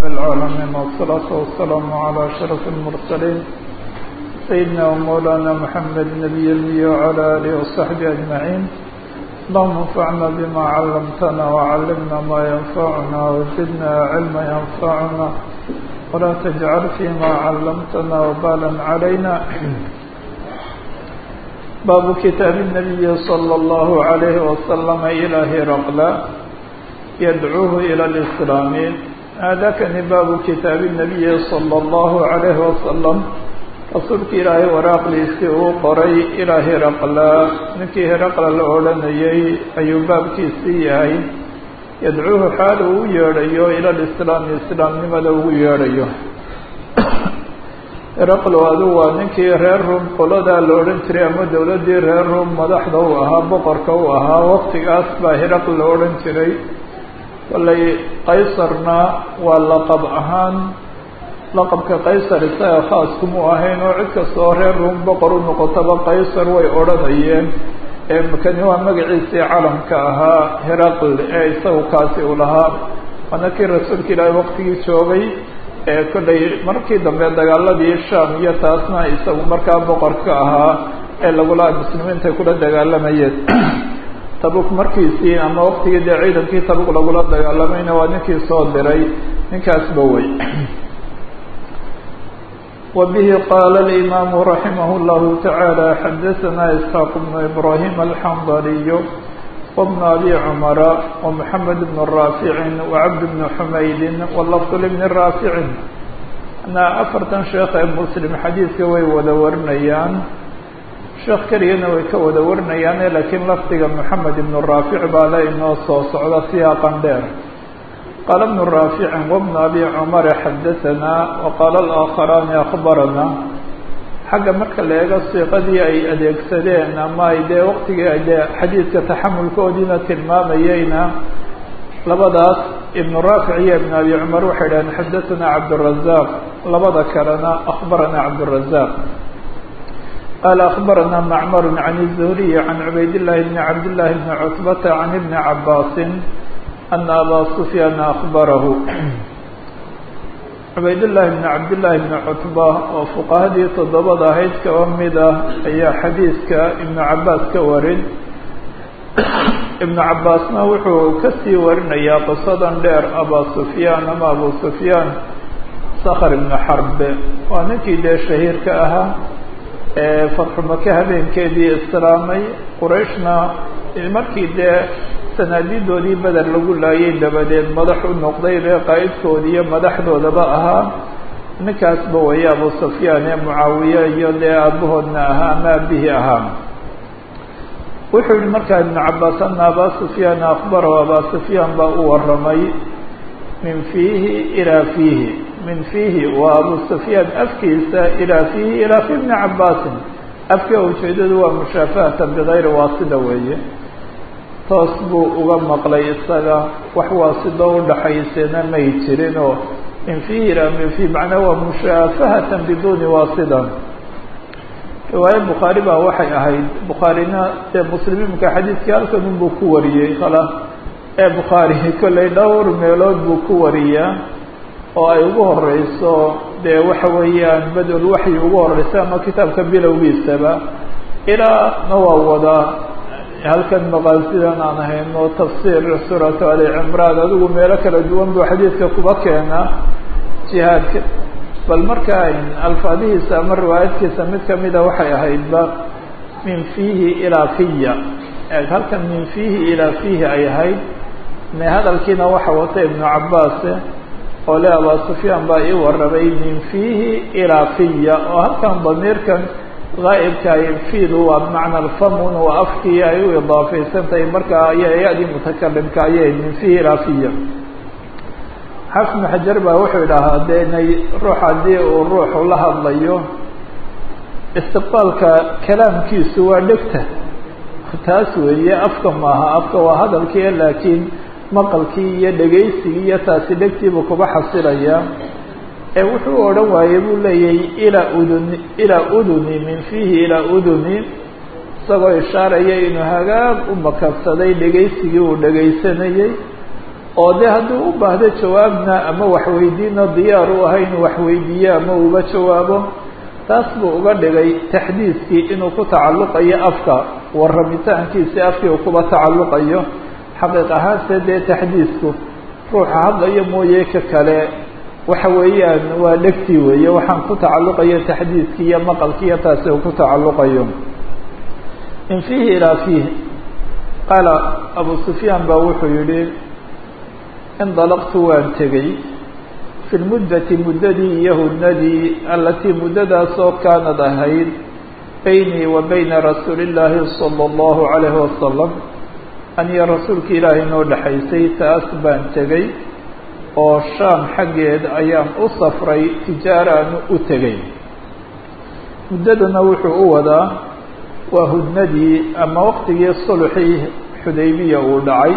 العالمين والصلاة والسلام على أشرف المرسلين سيدنا ومولانا محمد نبي المي وعلى آله وصحبه أجمعين اللهم انفعنا بما علمتنا وعلمنا ما ينفعنا وزدنا علما ينفعنا ولا تجعل فيما علمتنا وبالا علينا باب كتاب النبي صلى الله عليه وسلم إلى هرقل يدعوه إلى الإسلام هذا كان باب كتاب النبي صلى الله عليه وسلم rasuulka ilaahay waraaqdiisii uu qoray ilaa hiraqla ninkii hiraqla la odhanayay ayuu baabkiisii yahay yadcuuhu xaal uu u yeedhayo ila lislaami islaamnimada ugu yeedhayo hiraqlo adigu waa ninkii reer rum qoladaa la odhan jiray ama dowladdii reer rum madaxda u ahaa boqorka u ahaa waqtigaas baa hiraql la odhan jiray kollay qaysarna waa laqab ahaan laqabka qaysar isaga khaas kumuu ahayn oo cid kasta oo reer rum boqor u noqotaba qaysar way odhanayeen kani waa magaciisii calamka ahaa heraql ee isagu kaasi uu lahaa waana kii rasuulka ilaahay waqtigii joogay ee kollay markii dambe dagaaladii sham iyo taasna isagu markaa boqorka ahaa ee lagula muslimiinta kula dagaalamayeen tabuk markiisii ama waqtigii dee ciidankii tabuk lagula dagaalamayna waa ninkii soo diray ninkaasba wey وبه قال الإمام رحمه الله تعالى حدثنا إسحاق بن إبراهيم الحنظلي وابن أبي عمر ومحمد بن الرافع وعبد بن حميد واللفظ لابن الرافع أنا أفرتا شيخ مسلم حديث way wada warinayaan sheekh keligana way ka wada warinayaan laakiin lafdiga محamed بن الرافع baa le inoo soo socda siyaaqan dheer قال ابن رافع وابن أبي عمر حدثنا وقال الآخران أخبرنا xagga marka la eego siiqadii ay adeegsadeen ama ay dee waqtigii ay dee xadiidka taxamulkoodiina tilmaamayeyna labadaas ibn raafic iyo ibn abi cumar waxay dhaheen xadaثana cabdالرaزاq labada kalena أخbarana cabdالرaزاq qال أخbarana macmar عan الزهriي عan cubayd الlahi بn cabd لlahi بn cتbata عan iبn cabاsi أن abا سفyاn أخبره cubaydاللahi بن cabdاللahi بن cتبة oo فqahadii toddobada ahayd kaba mid ah ayaa xadiidka iبن cabaas ka warin iبن cabaasna wuxuu kasii warinayaa qisadan dheer abا سفyاn ama abu سفyاn skr iبن xarbe waa ninkii dee shahiirka ahaa ee fatxu maka habeenkeedii islaamay qurayshna markii dee sanaadidoodii beder lagu laayay dabadeed madax u noqday ree qaa'idkoodi iyo madaxdoodaba ahaa ninkaasba weeye abu sufyaan ee mucaawiye iyo dee aabahoodna ahaa ama aabihii ahaa wuxuu yihi markaa ibnu cabaas ana abaa sufyaan akbarahu abaa sufyaan baa u waramay min fiihi ilaa fiihi min fiihi waa abu sufyaan afkiisa ilaa fiihi ilaa fi bni cabaasin afka ujeedadu waa mushaafahatan bigayri waasida weeye toos buu uga maqlay isaga wax waasido udhaxaysena may jirin oo min fiihi ilaa min fiihi macnaa waa mushaafahatan biduuni waasidan riwaaye bukhaari baa waxay ahayd bukhaarina dee muslimimka xadiidkii halkan unbuu ku wariyey kala ee bukhaari kollay dhowr meelood buu ku wariyaa oo ay ugu horeyso dee waxa weeyaan bad-ul waxyi ugu horeysa ama kitaabka bilowgiisaba ilaana waa wadaa halkan maqaasidan aan hayno tafsiir suuratu ali cimraan adigu meelo kala duwan buu xadiidka kuba keenaa jihaadka bal marka alfaadihiisa ama riwaayadkiisa mid kamida waxay ahaydba min fiihi ilaa fiya halkan min fiihi ilaa fiihi ay ahayd me hadalkiina waxa wata ibnu cabaase oo le abaa sufyaan baa ii warabay min fiihi ilaa fiya oo halkan damiirkan gaa'ibka ay fiidu waa bimacna alfamun waa afkii ay u idaafaysantahay markaa aya ya-dii mutakalimka ayay min fiihi ilaa fiya xafid ibnu xajar baa wuxuu idhaahaa de inay ruux haddii uu ruuxu la hadlayo istiqbaalka kalaamkiisu waa dhegta taas weeye afka maaha afka waa hadalkii laakiin maqalkii iyo dhegaysigii iyo taasi dhegtiibuu kuba xasilayaa ee wuxuu odhan waayey buu leeyahay ilaa uduni ilaa uduni min fiihi ilaa uduni isagoo ishaaraya inuu hagaag u makabsaday dhegaysigii uu dhegaysanayey oo dee hadduu u baahdo jawaabna ama waxweydiino diyaar u ahay inuu waxweydiiyo ama uga jawaabo taas buu uga dhigay taxdiiskii inuu ku tacalluqayo afka warramitaankiisi afkii uu kuba tacalluqayo xaqiiq ahaanse dee taxdiisku ruuxa hadlayo mooye ka kale waxa weeyaan waa dhegtii weeye waxaan ku tacalluqayo taxdiiskii iyo maqalkiiyo taasi uu ku tacalluqayo in fiihi ilaa fiih qaala abu sufyaan baa wuxuu yihi indalaqtu waan tegey fi lmuddati muddadii iyo hudnadii alatii muddadaasoo kaanad ahayd baynii wa bayna rasuuli illaahi sala allahu calayhi wasalam aniyo rasuulka ilaahay noo dhexaysay taas baan tegey oo shaam xaggeed ayaan u safray tijaaraanu u tegey muddadana wuxuu u wadaa waa hudnadii ama waqtigii sulxii xudaybiya uu dhacay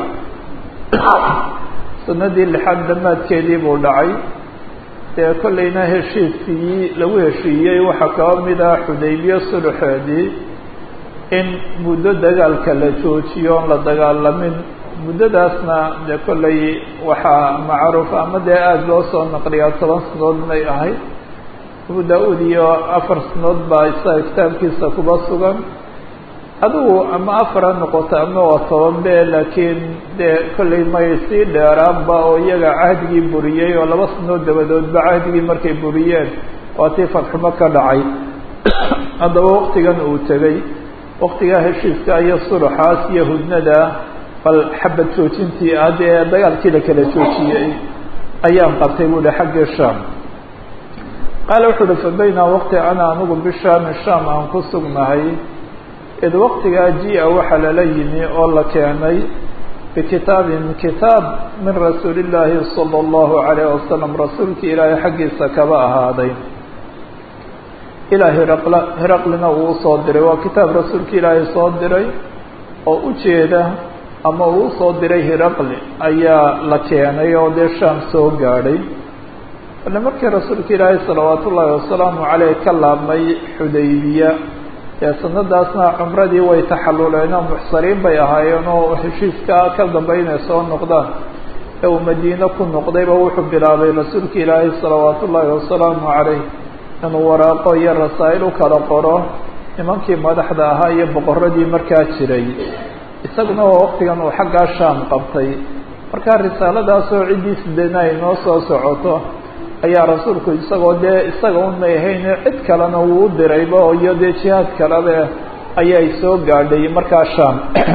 sanadii lixaad dhammaadkeedii buu dhacay dee kollayna heshiiskii lagu heshiiyey waxaa kaba mid ah xudaybiye sulxeedii in muddo dagaalka la joojiyo oon la dagaalamin muddadaasna dee kollay waxaa macruuf ama dee aada loo soo naqliyaa toban sanood may ahayd abu da-uud iyo afar sanood baa isaga kitaabkiisa kuba sugan adigu ama afar ha noqoto ama waa toban be laakiin dee kollay may sii dheeraanba oo iyaga cahdigii buriyey oo laba sanood dabadoodba cahdigii markay buriyeen waa tii fadxumo ka dhacay haddaba waqtigan uu tegey waqtigaa heshiiska iyo suluxaas iyo hudnada bal xabad joojintii ah dee dagaalkii la kala joojiyey ayaan qabtay buu hi xagga shaam qaala wuxuu uhi fa bayna waqti ana anigu bishaami shaam aan ku sugnahay id waqtigaa jia waxaa lala yimi oo la keenay bikitaabin kitaab min rasuuli illaahi sala allahu calayh wasalam rasuulka ilaahay xaggiisa kaba ahaaday ilaa hiraqla hiraqlina uu usoo diray waa kitaab rasuulka ilaahay soo diray oo ujeeda ama uu usoo diray hiraqli ayaa la keenay oo dee shaam soo gaadhay ale markii rasuulka ilaahay salawaat ullaahi wasalaamu caleyh ka laabmay xudaybiya dee sanadaasna cumradii way taxaluleen oo muxsariin bay ahaayeen oo heshiiska ka dambe inay soo noqdaan ee uu madiine ku noqdayba wuxuu bilaabay rasuulka ilaahay salawaat ullaahi wasalaamu caleyh inuu waraaqo iyo rasaa'il u kala qoro nimankii madaxda ahaa iyo boqoradii markaa jiray isaguna waa waqtigan uu xaggaa shaam qabtay markaa risaaladaasoo ciddii sideedna ay noo soo socoto ayaa rasuulku isagoo dee isaga un may ahayne cid kalena wuu u dirayba iyo dee jihaad kalebe ayay soo gaadhay markaa shaam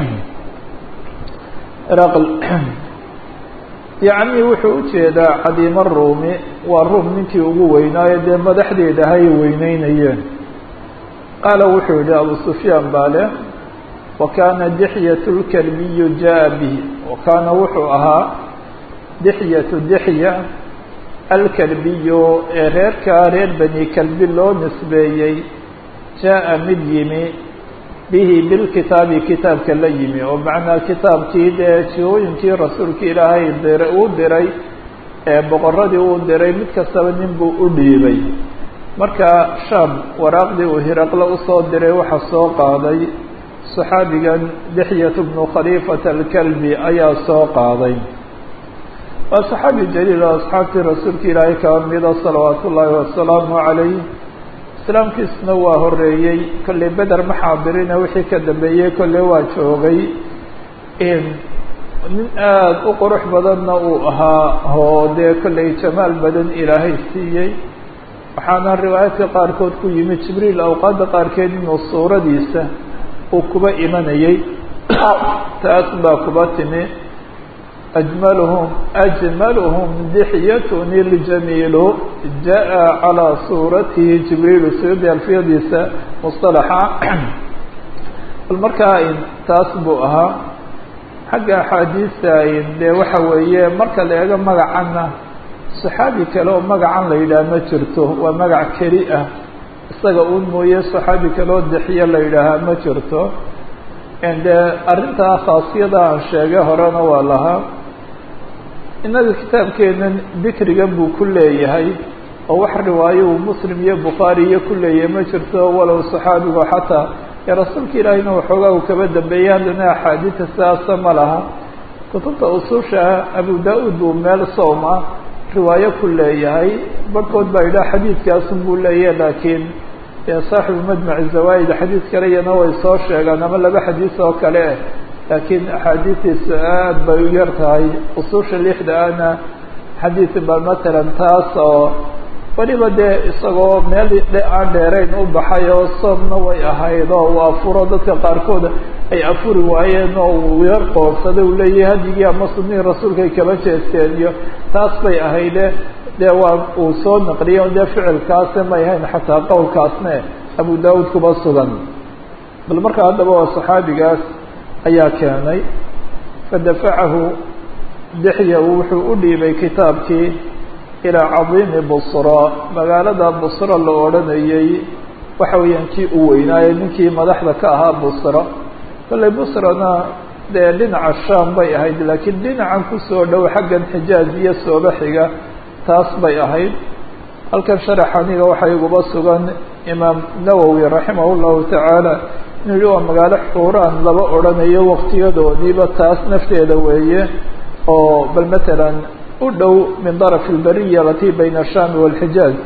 raql yacni wuxuu ujeedaa cadiimo ruumi waa ruum ninkii ugu weynaayo dee madaxdeeda hay weyneynayeen qaala wuxuu yihi abu sufyaan baa leh wa kaana dixyatu lkalbiyu jaa bihi wa kaana wuxuu ahaa dixyatu dixya alkalbiyu ee reerkaa reer bani kalbi loo nisbeeyey jaa-a mid yimi bihi bilkitaabi kitaabka la yimi oo macnaa kitaabkii dee jihooyinkii rasuulka ilaahay dira uu diray ee boqoradii uu diray mid kastaba nin buu u dhiibay marka shaam waraaqdii uu hiraqle usoo diray waxaa soo qaaday saxaabigan dixyat bnu khaliifata alkalbi ayaa soo qaaday waa saxaabi jaliil oo asxaabtii rasuulka ilaahay kaba mida salawaat ullaahi wasalaamu calayh islaamkiisuna waa horeeyey kolley beder ma xaadirina wixii ka dambeeyey kolley waa joogay nin aada u qurux badanna uu ahaa oo dee kolley jamaal badan ilaahay siiyey waxaana riwaayaadka qaarkood ku yimi jibriil awqaadda qaarkeed inuu suuradiisa uu kuba imanayey taas baa kuba timi أجملهم أجملهم دحية الجميل جاء على صورته جبريل سيد الفيديسة مصطلحة المركا taas buu ahaa xagga axaadiista dee waxa weeye marka la eego magacana صaxaabi kale oo magacan la yidhaah ma jirto waa magac keli ah isaga un mooye صaxaabi kale oo dixiyo la yidhaahaa ma jirto de arrintaa khaasiyada aan sheegay horena waa lahaa innaga kitaabkeenan dikrigan buu ku leeyahay oo wax riwaayo uu muslim iyo bukhaari iyo ku leeyahay ma jirto walow saxaabigu xataa ee rasuulka ilaahiyna waxoogaa uu kaba dambeeyey haddana axaadiida sidaasa ma laha kutubta ususha abu da-uud buu meel sowma riwaayo ku leeyahay barhkood baa yidhaha xadiidkaasun buu leeyahay laakiin saaxibu majmaci zawaaid xadiid kale iyana way soo sheegaan ama laba xadiis oo kale eh laakiin axaadiistiisu aad bay u yar tahay ususha lixda ana xadiid ba matalan taas oo weliba dee isagoo meel aan dheerayn u baxay oo soomna way ahayd oo uu afuro dadka qaarkood ay afuri waayeen oo uu yar qoorsaday uu leeyahay hadigii ama sunihii rasuulkay kaba jeesteen iyo taas bay ahayde dee waa uu soo naqliyo dee ficilkaase may ahayn xataa qowlkaasne abu daawud kuba sugan bal marka haddaba waa saxaabigaas ayaa keenay fadafacahu dixya wuxuu u dhiibay kitaabkii ilaa cadiimi busra magaalada busra la odhanayey waxa weeyaan kii u weynaaye ninkii madaxda ka ahaa busra kolley busrana dee dhinaca sham bay ahayd laakiin dhinacan kusoo dhow xaggan xijaaz iyo sooba xiga taas bay ahayd halkan sharax aniga waxaa iguba sugan imaam nawowi raximah llahu tacaala inuu yihi waa magaalo xuuraan laba odhanayo waqtiyadoodiiba taas nafteeda weeye oo bal matalan u dhow min daraf albariya alatii bayna ashami walxijaaz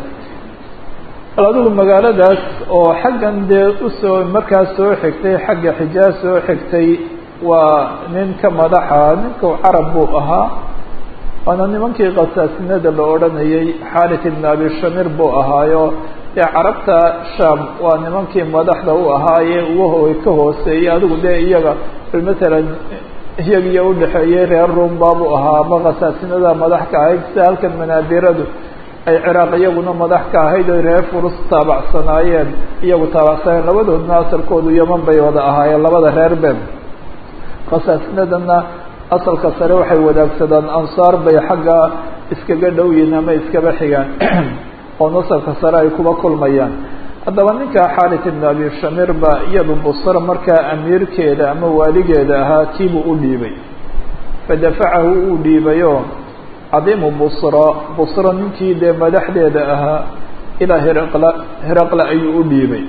bal adigu magaaladaas oo xaggan dee usoo markaas soo xigtay xagga xijaaz soo xigtay waa nin ka madaxa ninku carab buu ahaa waana nimankii khasaasinada la odhanayay xaalit ibn abi shamir buu ahaayo dee carabta sham waa nimankii madaxda u ahaaye ugaho ka hooseeyey adigu dee iyaga bal matalan iyagiyo udhexeeyey reer rum baabuu ahaa ama khasaasinada madax ka ahayd sida halkan manaadiradu ay ciraaq iyaguna madax ka ahayd oy reer furus taabacsanaayeen iyagu taabacsanayeen labadoodna asalkoodu yaman bay wada ahaayeen labada reer ben khasaasinadana asalka sare waxay wadaagsadaan ansaar bay xagga iskaga dhow yihiin ama iskaba xigaan oo nasabka sare ay kuba kulmayaan haddaba ninka xaalit ibn abi shamir ba iyadu busra markaa amiirkeeda ama waaligeeda ahaa kiibuu u dhiibay fadafacahu uu dhiibayoo cadiimu busra busra ninkii dee madaxdeeda ahaa ilaa hiraqla hiraqla ayuu u dhiibay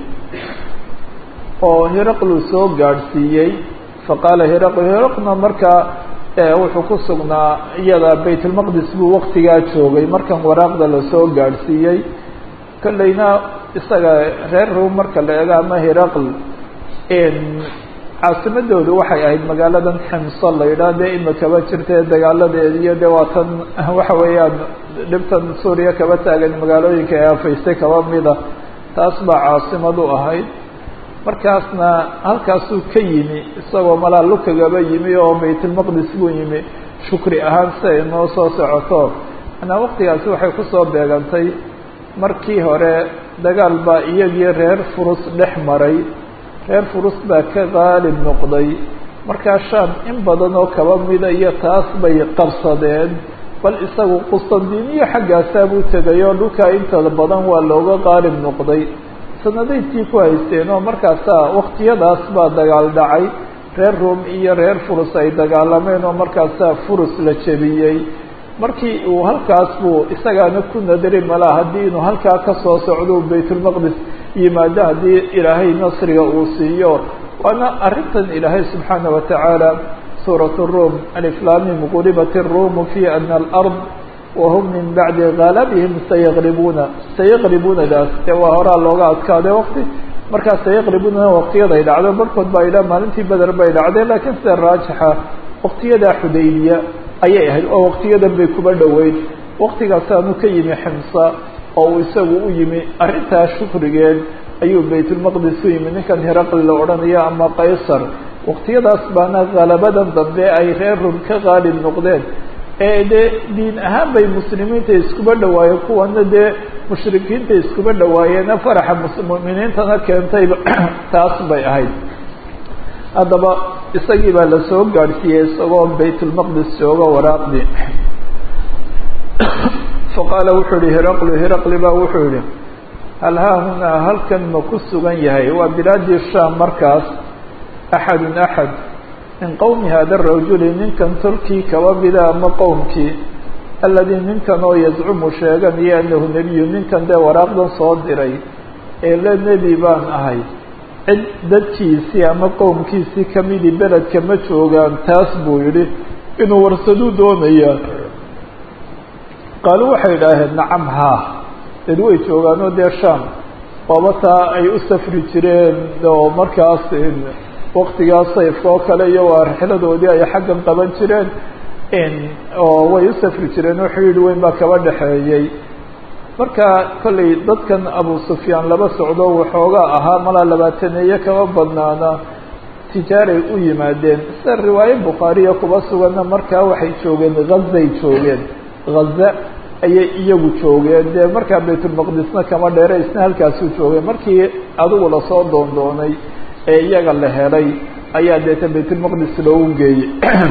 oo hiraqlu soo gaadhsiiyey faqaala hiraql hiraqna markaa wuxuu ku sugnaa iyada baytulmaqdis buu waktigaa joogay markan waraaqda lasoo gaadhsiiyey kolleyna isaga reer rum marka la eego ama hiraql caasimadoodu waxay ahayd magaaladan ximso la yidhaah dee imikaba jirtee dagaaladeed iyo dee waa tan waxa weeyaan dhibtan suuriya kaba taagan magaalooyinka ee afaystay kaba mida taas baa caasimad u ahayd markaasna halkaasuu ka yimi isagoo malaa lukagaba yimi oo baytulmaqdis buu yimi shukri ahaan si ay noo soo socoto manaa waqtigaasi waxay kusoo beegantay markii hore dagaal baa iyagii reer furus dhex maray reer furus baa ka qaalib noqday markaa sham in badan oo kaba mida iyo taas bay qabsadeen bal isagu qustandiniya xaggaasaa buu tegay oo dhulkaa intada badan waa looga qaalib noqday sanadaydkii ku haysteen oo markaasaa waktiyadaas baa dagaal dhacay reer rum iyo reer furus ay dagaalameen oo markaasaa furus la jebiyey markii uu halkaas buu isagaana ku nadari malaa haddii inuu halkaa kasoo socdo baytulmaqdis yimaado haddii ilaahay nasriga uu siiyo waana arrintan ilaahay subxaana watacaala suurat rum aliflamim gulibat irumu fi ana alard wahum min bacdi galabihim sayaqribuuna sayaqribunadaas dee waa horaa looga adkaaday waqti markaa sayaqribuna waqtiyaday dhacdo barhkood baa yidhaha maalintii beder bay dhacdeen laakiin sida raajixa waqtiyadaa xudaybiya ayay ahayd oo waqtiyadan bay kuba dhoweyd waqtigaasaanu ka yimi ximsa oo uu isagu u yimi arrintaas shukrigeed ayuu baytulmaqdis u yimi ninkan hiraqli la odhanayo ama qaysar waqtiyadaas baana halabadan dambe ay reer rum ka qaalib noqdeen ee dee diin ahaan bay muslimiinta iskuba dhawaayeen kuwana dee mushrikiinta iskuba dhawaayeena faraxa muminiintana keentayba taas bay ahayd haddaba isagii baa lasoo gaadhsiiyey isagoo baytulmaqdis jooga waraaqdii faqaala wuxuu yihi hiraqlu hiraqli baa wuxuu yihi hal haahunaa halkan ma ku sugan yahay waa bilaadii sham markaas axadun axad min qowmi hada rajuli ninkan tolkii kaba mida ama qowmkii alladii ninkan oo yazcumu sheeganayo anahu nebiyu ninkan dee waraaqdan soo diray ee le nebi baan ahay cid dadkiisii ama qowmkiisii kamidii beledka ma joogaan taas buu yidhi inuu warsaduu doonayaa qaalu waxay idhaaheen nacam haa dad way joogaan oo dee sham waaba taa ay u safri jireen oo markaas waktigaa sayfka oo kale iyo waa rixiladoodii ay xaggan qaban jireen oo way u safri jireen oo xidhiidh weyn baa kaba dhexeeyey marka kollay dadkan abu sufyaan laba socdo waxoogaa ahaa malaa labaataneeye kaba badnaana tijaaray u yimaadeen sida riwaaye bukhaariya kuba suganna markaa waxay joogeen hazay joogeen haza ayay iyagu joogeen dee markaa baytulmaqdisna kama dheere isna halkaasuu joogeen markii adigu lasoo doondoonay ee iyaga la helay ayaa deeta baytulmaqdis loogu geeyey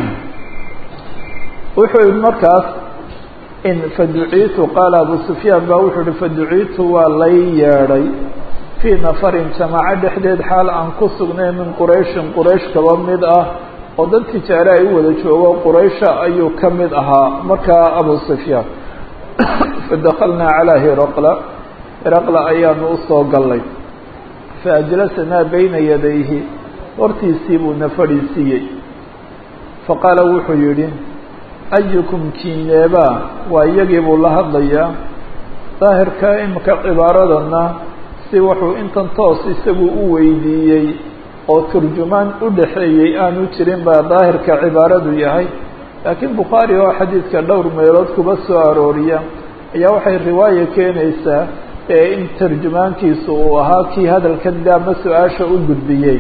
wuxuu yihi markaas in faduciitu qaala abu sufyaan baa wuxuu yihi faduciitu waa lay yeedhay fii nafarin jamaaco dhexdeed xaal aan ku sugnay min qurayshin quraysh kaba mid ah oo dad tijaare ay u wada joogo quraysha ayuu ka mid ahaa markaa abu sufyaan fadakalnaa calaa hiraqla hiraqla ayaanu usoo gallay faajlasanaa bayna yadayhi hortiisii buuna fadhiisiiyey faqaala wuxuu yidhi ayukum kiineebaa waa iyagii buu la hadlayaa daahirka imika cibaaradana si wuxuu intan toos isagu u weydiiyey oo turjumaan u dhaxeeyey aanu jirin baa daahirka cibaaradu yahay laakiin bukhaari oo xadiidka dhowr meelood kuba soo arooriya ayaa waxay riwaayo keenaysaa ee in tarjumaankiisu uu ahaa kii hadalkan daama su-aasha u gudbiyey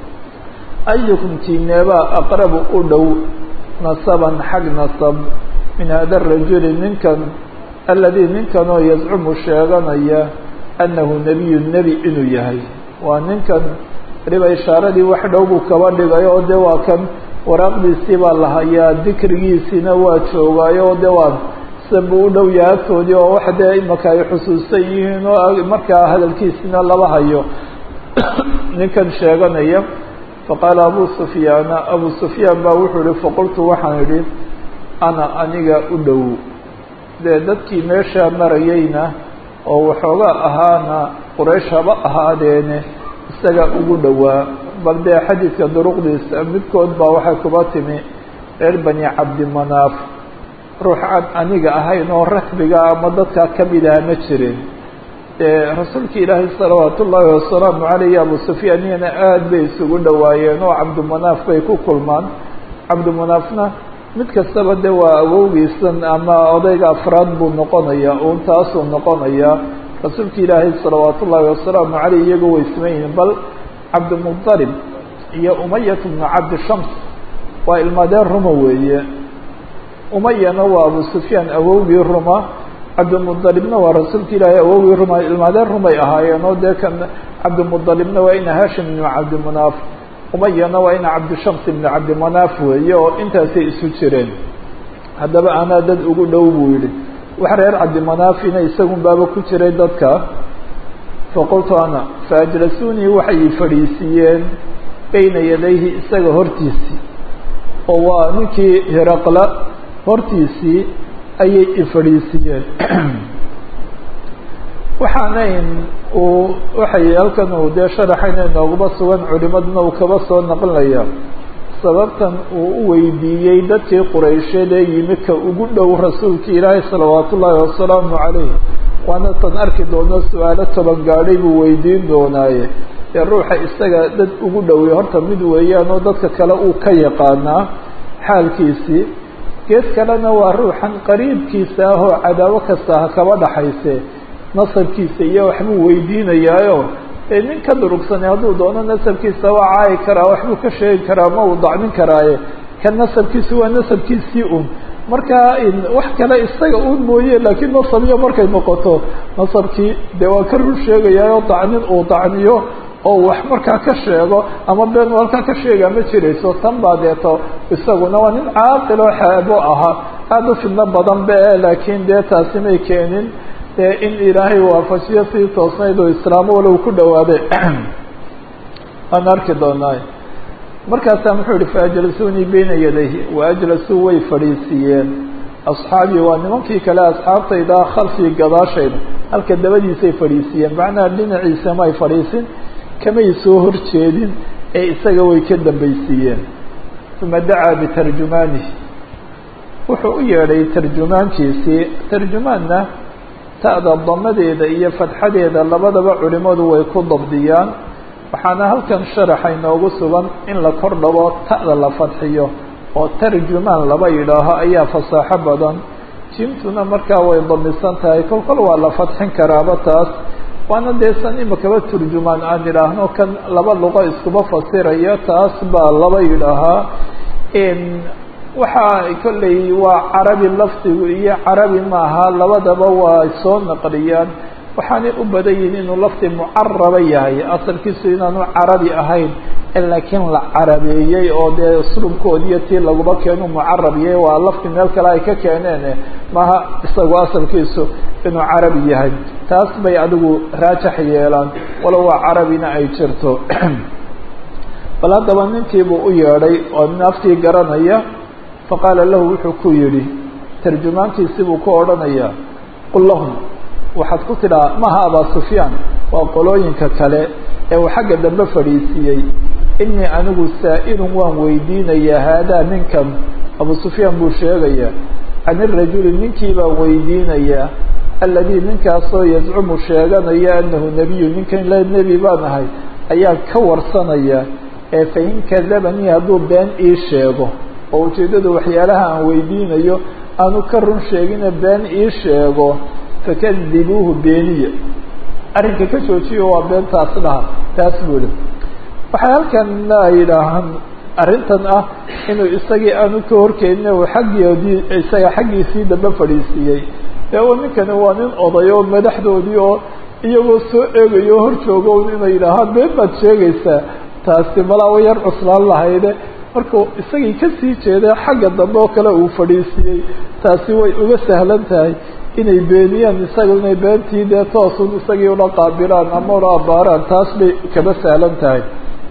ayukum kiineebaa aqrabu u dhow nasaban xag nasab min hada rajuli ninkan aladii ninkanoo yazcumu sheeganaya annahu nebiyu nebi inuu yahay waa ninkan weliba ishaaradii wax dhow buu kaba dhigay oo de waa kan waraaqdiisii baa la hayaa dikrigiisiina waa joogaayo oo de waa sidan buu u dhow yahay agtoodii oo wax dee imaka ay xusuusan yihiin oo markaa hadalkiisina laba hayo ninkan sheeganaya faqaala abu sufyaana abu sufyaan baa wuxuu yihi faqultu waxaan idhi ana aniga u dhow dee dadkii meeshaa marayeyna oo waxoogaa ahaana quraysh haba ahaadeene isaga ugu dhowaa bal dee xadiidka duruqdiisa midkood baa waxay kuba timi reer bani cabdimanaaf ruux aan aniga ahayn oo rakbiga ama dadkaa kamid aha ma jirin rasuulka ilaahay salawaat ullaahi wasalaamu caleyh abu sufyaan iyana aada bay isugu dhowaayeen oo cabdimanaaf bay ku kulmaan cabdimanaafna mid kastaba de waa awowgiisan ama odayga afraad buu noqonayaa uun taasuu noqonayaa rasuulka ilaahay salawaat ullaahi wasalaamu caleyh iyago way siman yihiin bal cabdimudalib iyo umayat bnu cabdi shams waa ilmaadeen ruma weeye umayana waa abu sufyaan awowgii ruma cabdimudalibna waa rasuulka ilaahay awowgii ruma ilmaadeen rumay ahaayeen oo dee kan cabdimudalibna waa ina hashim ibnu cabdimanaaf umayana waa ina cabdishams ibnu cabdimanaaf weeye oo intaasay isu jireen haddaba anaa dad ugu dhow buu yihi wax reer cabdimanaafina isagun baaba ku jiray dadka faqultu ana faajlasunii waxay fadhiisiiyeen bayna yadayhi isaga hortiisii oo waa ninkii hiraqla hortiisii ayay ifadhiisiiyeen waxaanayn uu waxay halkan uu dee sharaxayna inoogaba sugan culimaduna uu kaba soo naqlinaya sababtan uu u weydiiyey dadkii quraysheed ee yimi ka ugu dhow rasuulka ilaahay salawaat ullaahi wasalaamu calayh waana tan arki doono su-aalo toban gaadhay buu weydiin doonaaye dee ruuxa isaga dad ugu dhowey horta mid weeyaan oo dadka kale uu ka yaqaanaa xaalkiisii gees kalena waa ruuxan qariibkiisa ah oo cadaawo kasta ha kaba dhaxayse nasabkiisa iyo waxbuu weydiinayaayo ee nin ka durugsanay hadduu doono nasabkiisa waa caayi karaa waxbuu ka sheegi karaa ma uu dacmin karaaye kan nasabkiisu waa nasabkiisii un marka wax kale isaga un mooye laakiin nasabiyo markay noqoto nasabkii dee waa ka rur sheegayaayoo dacnin uu dacniyo oo wax markaa ka sheego ama been halkaa ka sheegaa ma jirayso tan baa deeto isaguna waa nin caaqil oo xeebo ahaa aada u fidno badan be laakiin dee taasi may keenin dee in ilaahay waafajiyo sii toosnayd oo islaamo walow ku dhawaaday waan arki doonaa markaasaa muxuu yihi faajlasunii bayna yadayhi waajlasuu way fadhiisiiyeen asxaabii waa nimankii kale asxaabtayda khalfii gadaashayda halka dabadiisay fadhiisiiyeen macnaha dhinaciisa may fadhiisin kamay soo horjeedin ee isaga way ka dambaysiiyeen uma dacaa bitarjumaanihi wuxuu u yeedhay tarjumaankiisii tarjumaanna ta'da damadeeda iyo fadxadeeda labadaba culimadu way ku dabdiyaan waxaana halkan sharaxa inoogu sugan in la kor dhabo ta'da la fadxiyo oo tarjumaan laba yidhaaho ayaa fasaaxo badan jimtuna markaa way damisan tahay kol kol waa la fadxin karaaba taas waana dee san imakaba turjumaan aan idhaahno kan laba luqo iskuba fasiraya taas baa laba yidhaahaa waxaa kolley waa carabi lafdigu iyo carabi maaha labadaba waa soo naqliyaan waxaanay u badan yihin inuu lafdi mucaraba yahay asalkiisu inaanu carabi ahayn laakiin la carabeeyey oo dee uslubkoodiiyo tii laguba keenu mucarab yahay waa lafdi meel kale ay ka keeneen maha isagu asalkiisu inuu carabi yahay taas bay adigu raajax yeelaan walow waa carabina ay jirto bal haddaba ninkiibuu u yeedhay oo nin aftii garanaya faqaala lahu wuxuu ku yidhi tarjumaankiisi buu ku odhanayaa qul lahum waxaad ku tidhaa maha abaa sufyaan waa qolooyinka kale ee uu xagga dambe fadhiisiiyey inii anigu saa'ilun waan weydiinayaa haadaa ninkan abu sufyaan buu sheegayaa can irajuli ninkii baan weydiinayaa alladii ninkaasoo yazcumu sheeganaya anahu nebiyu ninkan le nebi baan ahay ayaan ka warsanayaa ee fain kadabanii hadduu been ii sheego oo ujeeddadu waxyaalaha aan weydiinayo aanu ka run sheegine been ii sheego fakadibuuhu beeniya arrinka ka joojiyo waa beentaas dhaha taas buuli waxay halkan ay yidhaahaan arrintan ah inuu isagii aanu ka horkeenin uu xaggoodii isaga xaggiisii dambe fadhiisiiyey ee u ninkani waa nin oday oo madaxdoodii oo iyagoo soo eegayo hor joogo inay yidhaahaan been baad sheegaysaa taasi malaa way yar cuslaan lahayde markuu isagii kasii jeeda xagga dambe oo kale uu fadhiisiiyey taasi way uga sahlan tahay inay beeniyaan isaga inay beentii dee toosun isagii ula qaabilaan ama ula abaaraan taas bay kaba sahlan tahay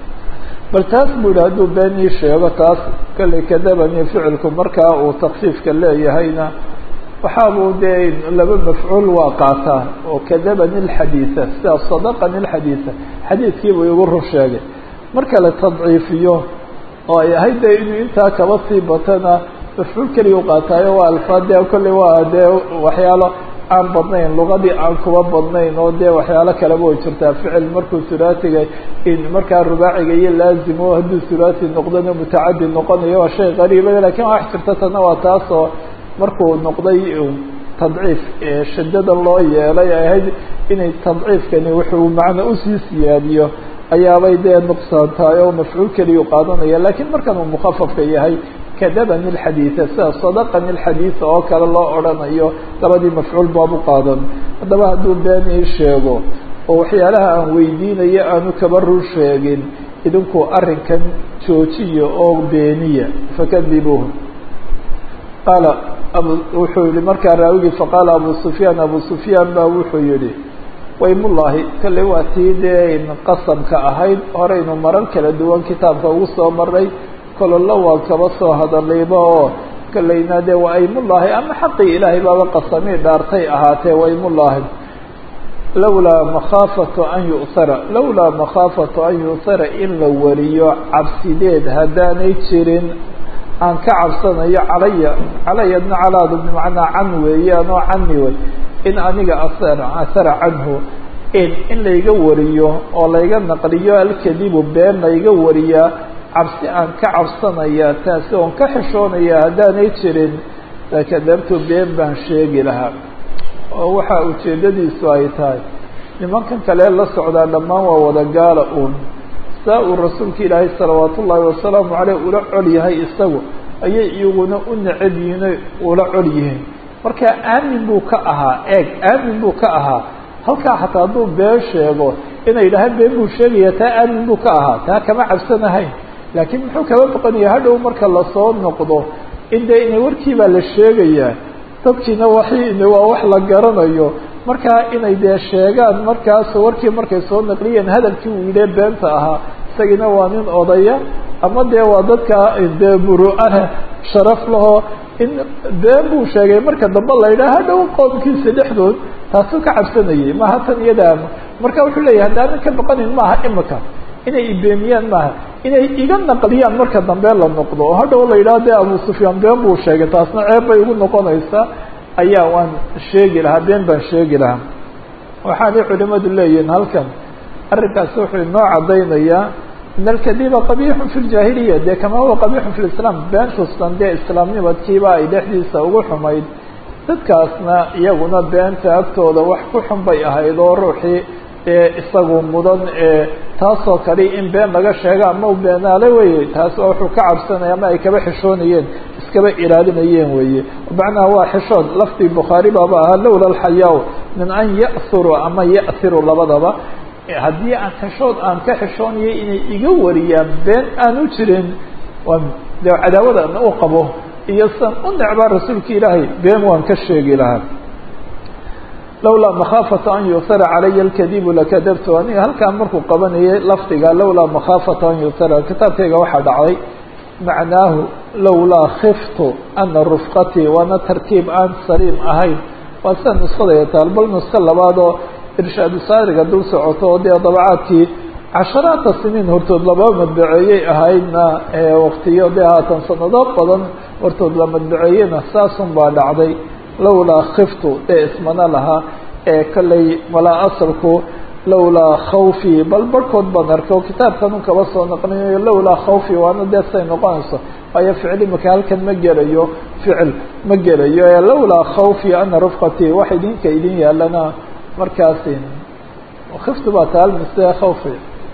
bal taas buu yihi hadduu been ii sheego taas kale kadabani ficilku markaa uu takfiifka leeyahayna waxaabuu dee laba mafcuul waa qaataa oo kadabani lxadiida sida sadaqani lxadiida xadiidkiibuu igu run sheegay marka la tadciifiyo oo ay ahayd dee inuu intaa kaba sii batana mafcuul keliya u qaataayo waa alfaad dee kolley waa dee waxyaalo aan badnayn luqadii aan kuba badnayn oo dee waxyaalo kaleba way jirtaa ficil markuu sulaatiga in markaa rubaaciga iyo laazimo hadduu sulaati noqdona mutacadi noqonayo waa shay qariiba lakin wax jirta tana waa taas oo markuu noqday tadciif shadada loo yeelay ay ahayd inay tadciifkani wuxuu macno usii siyaadiyo ayaabay dee nuqsaan tahay oo mafcuul keliyu qaadanaya lakiin markan uu mukafafka yahay kadabani lxadiida sida sadaqani lxadiida oo kale loo odhanayo labadii mafcuul baabu qaadan haddaba hadduu been ii sheego oo waxyaalaha aan weydiinayo aanu kaba run sheegin idinku arrinkan joojiya oo beeniya fakadibuuhu qaala abu wuxuu yihi markaa raawigii faqaala abu sufyaan abu sufyaan baa wuxuu yihi waymullaahi kale waa tii dee qasamka ahayd horeynu marar kala duwan kitaabka ugu soo maray kololo waa kaba soo hadallayba oo kalayna dee waa aymullaahi ama xaqii ilaahay baaba qasamii dhaartay ahaatee waymullaahi lawlaa makhaafatu an yu'sara lawlaa makhaafatu an yu'sara in la wariyo cabsideed haddaanay jirin aan ka cabsanayo calaya calayadna calaadu bimacnaa can weeyaan oo cani wey in aniga asara asara canhu in in layga wariyo oo layga naqliyo alkadibu been layga wariyaa cabsi aan ka cabsanaya taasi oon ka xishoonaya haddaanay jirin lakadabtu been baan sheegi lahaa oo waxaa ujeeddadiisu ay tahay nimankan kale la socdaa dhammaan waa wada gaala uun saa uu rasuulka ilaahay salawaatu ullaahi wasalaamu caleyh ula col yahay isagu ayay iyaguna u necab yihiin oy ula col yihiin marka aamin buu ka ahaa eeg aamin buu ka ahaa halkaa xataa hadduu been sheego inay yidhaahaan been buu sheegaya taa aamin buu ka ahaa taa kama cabsanahayn laakiin muxuu kaba baqanaya hadhow marka lasoo noqdo in dee ina warkiibaa la sheegayaa dadkiina waxi waa wax la garanayo markaa inay dee sheegaan markaas warkii markay soo naqliyeen hadalkii uu yidhee beenta ahaa isagiina waa nin odaya ama dee waa dadka dee buru-ana sharaf lahoo in been buu sheegay marka dambe la yidhaha hadhow qoomkiisa dhexdood taasuu ka cabsanayay maaha tan iyada marka wuxuu leeyahay haddaanan ka baqanin maaha imika inay ibeeniyaan maaha inay iga naqliyaan marka dambe la noqdo oo hadhow la yidhaha de abu sufyaan been buu sheegay taasna ceeb bay ugu noqonaysaa ayaa waan sheegi lahaa been baan sheegi lahaa waxaanay culimadu leeyihiin halkan arrinkaasi wuxuu inoo caddaynayaa in alkadiba qabixun fi ljaahiliya dee kama huwa qabixun fi lislaam beentustan dee islaamnimadkiiba ay dhexdiisa ugu xumayd dadkaasna iyaguna beenta agtooda wax ku xun bay ahayd oo ruuxii ee isagu mudan ee taasoo kale in been laga sheega ama u beenaale weye taas oo wuxuu ka cabsanaya ama ay kaba xishoonayeen iskaba ilaalinayeen weye macnaha waa xishood laftii bukhaari baaba ahaa lowla alxayaa min an ya'huru ama ya'hiru labadaba haddii aan xishood aan ka xishoonayay inay iga wariyaan been aan u jirin waa de cadaawadan u qabo iyo san u necbaa rasuulka ilaahay been waan ka sheegi lahaa lawlaa makhaafata an yuhara calaya alkadibu lakadabtu aniga halkaan markuu qabanayay lafdiga lawlaa makhaafata an yuhara kitaabkayga waxaa dhacday macnaahu lawlaa khiftu ana rufqatii waana tarkiib aan saliim ahayn waa sida nuskadaya taal bal nusko labaadoo irshaadu saariga dul socoto oo dee dabacaadkii casharaata siniin hortood laba madbaceeyey ahaydna waktiyo dee haatan sanado badan hortood la madbaceeyena saasun baa dhacday lawlaa khiftu dee ismana lahaa ee kolley malaa asalku lawlaa khawfi bal barhkood baan arkay oo kitaabkan un kaba soo naqlinayo lawlaa khawfi waana dee say noqonayso waayo ficil imika halkan ma gelayo ficil ma gelayo ee lawlaa khawfi ana rufqatii wax idinka idin yaalana markaasi khiftu baa taal mise khawfi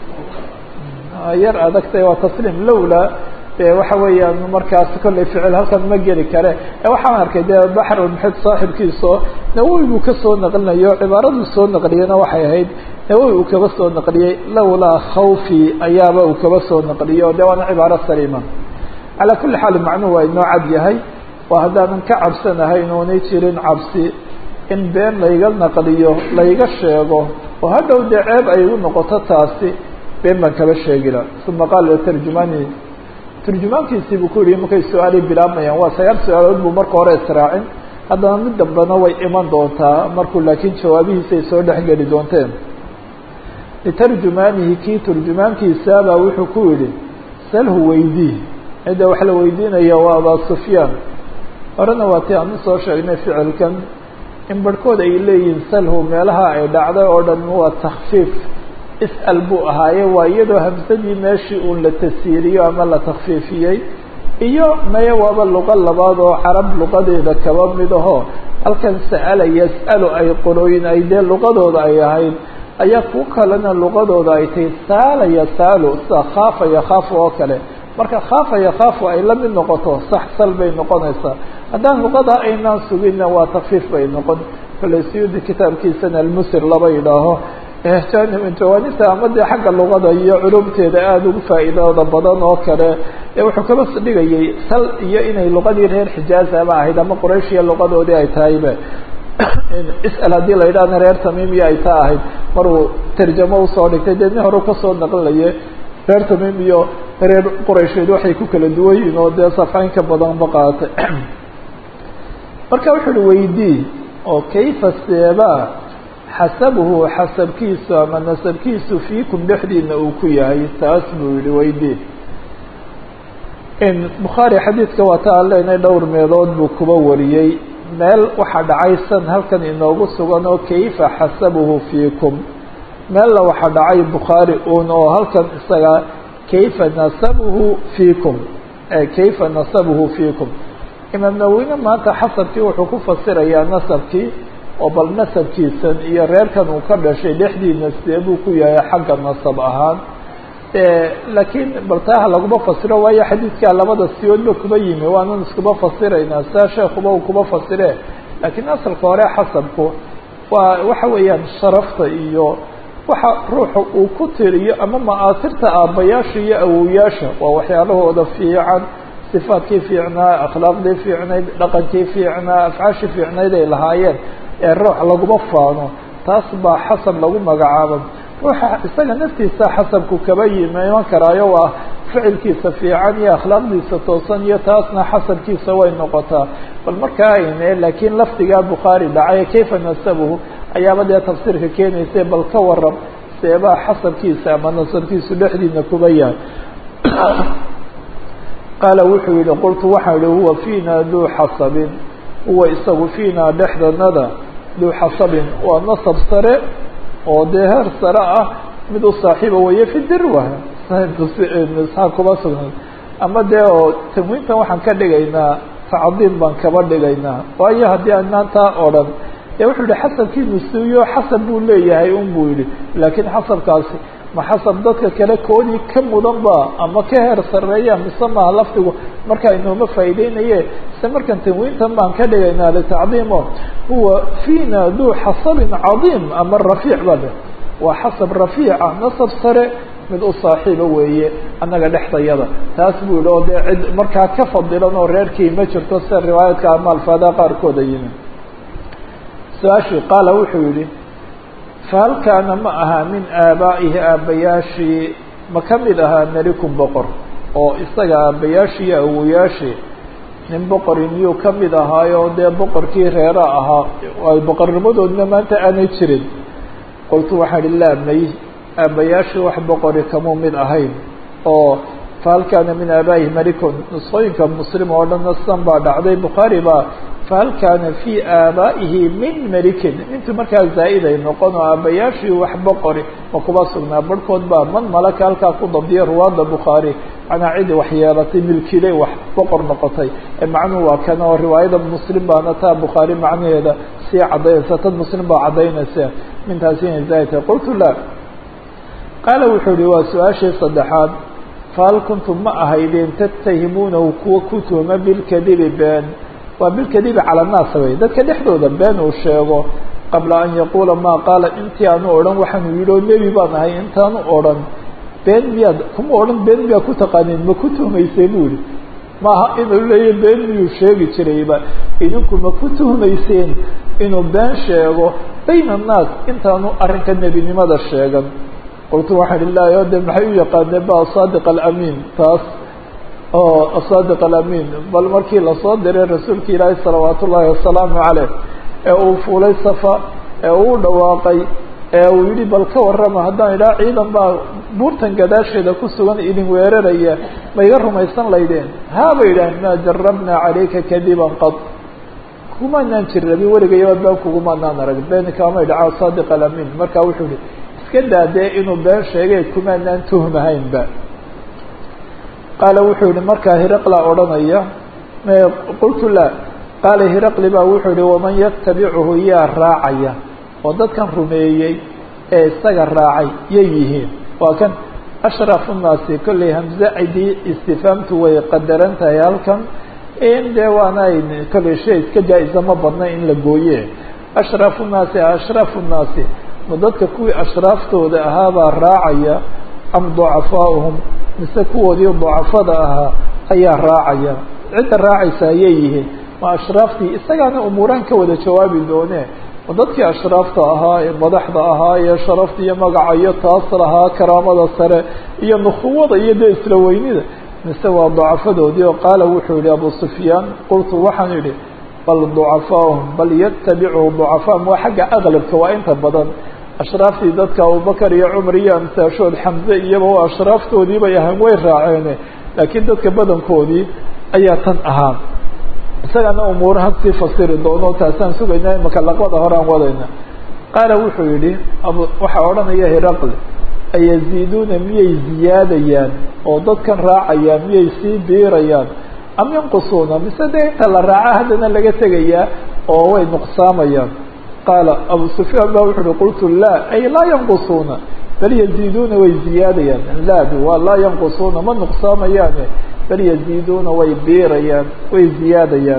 yar adagtay waa tasliim lawlaa de waxa weeyaan markaas kollay ficil halkan ma geli kare waxaan arkay dee baxrulmuxid saaxibkiiso nawowi buu kasoo naqlinayo cibaaraduu soo naqliyena waxay ahayd nawowi uu kaba soo naqliyey lawlaa khawfi ayaaba uu kaba soo naqliyo de waana cibaaro saliima calaa kulli xaal macnuhu waa inoo cad yahay waa haddaanan ka cabsanahayn oonay jirin cabsi in been layga naqliyo layga sheego oo hadhow dee ceeb ay igu noqoto taasi been baan kaba sheegila uma qaala tarjumani turjumaankiisii buu ku yihi markay su-aalay bilaabayaan waa sagaal su-aalood buu marka hore israacin haddana mid dambena way iman doontaa markuu laakiin jawaabihiisay soo dhexgeli doonteen litarjumaanihi kii turjumaankiisaabaa wuxuu ku yihi salhu weydii cidda wax la weydiinaya waa abaa sufyaan horena waa ti aan usoo sheegnay ficilkan in barhkood ay leeyihiin salhu meelaha ay dhacday oo dhan waa takfiif is'al buu ahaaye waa iyadoo hamsadii meeshii uun la tasiiriyo ama la takfiifiyey iyo maya waaba luqo labaad oo carab luqadeeda kaba mid aho halkan sa'ala yas'alu ay qolooyin ay dee luqadooda ay ahayd ayaa ku kalena luqadooda ay tahay saala yasaalu sida khaafa yakhaafu oo kale marka khaafa yakhaafu ay la mid noqoto sax sal bay noqonaysaa haddaan luqada aynaan suginna waa takfiif bay noqon kale siyudi kitaabkiisana almusir laba yidhaaho jawaanibta ama dee xagga luqada iyo culumteeda aada ugu faa'iidooda badan oo kale wuxuu kaba dhigayay sal iyo inay luqadii reer xijaazaba ahayd ama qurayshiya luqadoodii ay tahayba is'al haddii la yidhahna reer tamiimiya ay taa ahayd maruu tarjamo usoo dhigtay dee nin hore kasoo naqlaye reer tamiim iyo reer quraysheed waxay ku kala duwan yihiin oo dee safaynka badanba qaatay marka wuxu uhi weydii oo kayfa seebaa xasabuhu xasabkiisu ama nasabkiisu fiikum dhexdiina uu ku yahay taas buu yihi weydii bukhaari xadiidka waa ta aan leenahay dhowr meelood buu kuba wariyey meel waxaa dhacay san halkan inoogu sugan oo kayfa xasabuhu fiikum meella waxaa dhacay bukhaari un oo halkan isaga kayfa nasabuhu fiikum kayfa nasabuhu fiikum imaam nawine maanta xasabkii wuxuu ku fasirayaa nasabkii oo bal nasabkiisan iyo reerkan uu ka dhashay dhexdiina sidee buu ku yahay xagga nasab ahaan laakiin bal taaha laguma fasiro waayo xadiidkaa labada siyoodba kuba yimi waanan iskuba fasiraynaa saa sheekuba uu kuba fasire laakiin asalka hore xasabku waa waxa weeyaan sharafta iyo waxa ruuxa uu ku tiriyo ama ma'aasirta aabbayaasha iyo awowyaasha waa waxyaalahooda fiican sifaadkii fiicnaa akhlaaqdii fiicnayd dhaqankii fiicnaa afcaashii fiicnayd ay lahaayeen ee ruux laguma faano taas baa xasab lagu magacaaba ruuxa isaga naftiisa xasabku kaba yimi iman karaayo waa ficilkiisa fiican iyo akhlaaqdiisa toosan iyo taasna xasabkiisa way noqotaa bal markaa ayne laakiin lafdigaa bukhaari dhacay kayfa nasabuhu ayaaba dee tafsiirka keenaysa bal ka waram seebaa xasabkiisa ama nasabkiisu dhexdiina kuba yahay qaala wuxuu yihi qultu waxaan ihi huwa fiina duu xasabin huwa isagu fiinaa dhexdanada duu xasabin waa nasab sare oo dee heer sare ah mid u saaxiiba weeye fi dirwa isxaaq kuma sugnayd ama dee oo tanwiintan waxaan ka dhigaynaa tacdiim baan kaba dhigaynaa waayo haddii aanaan taa odhan dee wuxuu yihi xasabkii nusuuyo xasab buu leeyahay un buu yihi laakiin xasabkaasi ma xasab dadka kale koodii ka mudan ba ama ka heer sareeya mise maha lafdigu markaa inooma faaideynaye ise markan tanwiintan baan ka dhigaynaa litacdiimo huwa fiina duu xasabin cadiim ama rafiic ba de waa xasab rafiica nasab sare mid u saaxiiba weeye annaga dhexdayada taas buu yihi oo dee cid markaa ka fadilan oo reerkii ma jirto sida riwaayaadka ama alfaadaha qaarkooda yimi su-aashii qaala wuxuu yihi fahal kaana ma ahaa min aabaa'ihi aabbayaashii ma ka mid ahaa melikun boqor oo isaga aabbayaashii iyo awoyaashii nin boqori miyuu ka mid ahaayo dee boqorkii reera ahaa ay boqornimadoodna maanta aanay jirin qultu waxaan ihi laa may aabbayaashii wax boqori kamuu mid ahayn oo fahal kaana min aabaa'ihi melikun nusqooyinka muslim oo dhanna sidan baa dhacday bukhaari baa fahal kaana fii aabaa'ihi min melikin intuu markaa zaa-iday noqon oo aabbayaashii wax boqori ma kuba sugnaa barhkood baa man malaka halkaa ku dabdiya ruwaada bukhaari macnaa cidi wax yeelatay milkiley wax boqor noqotay ee macnuhu waa kan oo riwaayada muslim baana taa bukhaari macnaheeda sii caddaynaysa tad muslim baa caddaynaysa mintaasi inay zaa'idtahay qultu laa qaala wuxuu yihi waa su-aashii saddexaad fahal kuntum ma ahaydeen tattahimuunahu kuwa ku tuhuma bilkadibi been waa bilkadibi cala annaas wey dadka dhexdooda been uu sheego qabla an yaquula maa qaala intii aanu odhan waxaanu yidhi oo nebi baan ahay intaanu odhan been miyaad kuma odhan been miyaad ku taqaaniin ma ku tuhmayseen buu yihi maaha inuu leeya been miyuu sheegi jirayba idinku ma ku tuhmayseen inuu been sheego bayna annaas intaanu arrinka nebinimada sheegan qultu waxaan ihi laa de maxay u yaqaaneen ba asaadiq alamiin taas oo asaadiq alamiin bal markii lasoo diray rasuulka ilaahi salawaat ullaahi wasalaamu caleyh ee uu fuulay safa ee uu dhawaaqay ee uu yihi bal ka warrama haddaan idhaha ciidan baa buurtan gadaasheeda ku sugan idin weeraraya ma iga rumaysan laydeen haa bay yidhaaheen maa jarabnaa calayka kadiban qad kumaanaan jirrabin weligayabaad been kugumaanaan arag been kaamay dhaca asaadiq alamiin marka wuxuu yihi iska daadee inuu been sheegay kumaanaan tuhmahaynba qaala wuxuu yihi markaa hiraqla odhanaya qultu laa qaala hiraqli baa wuxuu yihi waman yatabicuhu yaa raacaya oo dadkan rumeeyey ee isaga raacay yay yihiin waa kan ashrafu nnaasi kolley hamze cidii istifaamtu way qadaran tahay halkan in dee waana kolley shay iska jaa-isa ma badna in la gooye ashrafu nnaasi ashrafu nnaasi ma dadka kuwii ashraaftooda ahaabaa raacaya am ducafaauhum mise kuwoodii ducafada ahaa ayaa raacaya cidda raacaysa ayay yihiin ma ashraaftii isagaana umuuraan ka wada jawaabi doone ma dadkii ashraafta ahaa ee madaxda ahaa ee sharafta iyo magaca iyo taas lahaa karaamada sare iyo nukuwada iyo dee isla weynida mise waa ducafadoodii oo qaala wuxuu yihi abu sufyaan qultu waxaan idhi bal ducafaahum bal yatabicuhu ducafaahum waa xagga aqlabka waa inta badan ashraaftii dadka abubakar iyo cumar iyo amsaashood xamze iyaba waa ashraaftoodii bay ahaan way raaceene laakiin dadka badankoodii ayaa tan ahaa isagana umuuraha sii fasiri doono taasaan sugaynaa imaka laqbada hore aan wadayna qaala wuxuu yihi waxaa odhanaya hiraqli ayaziiduuna miyay ziyaadayaan oo dadkan raacayaan miyay sii biirayaan am yanqusuuna mise dee inta la raaca haddana laga tegayaa oo way nuqsaamayaan qaala abu sufyaan ba wuxu uhi qultu laa ay laa yanqusuuna bal yaziiduuna way ziyaadayaan laadu waa laa yanqusuuna ma nuqsaamayaane bal yaziiduuna way biirayaan way ziyaadayaan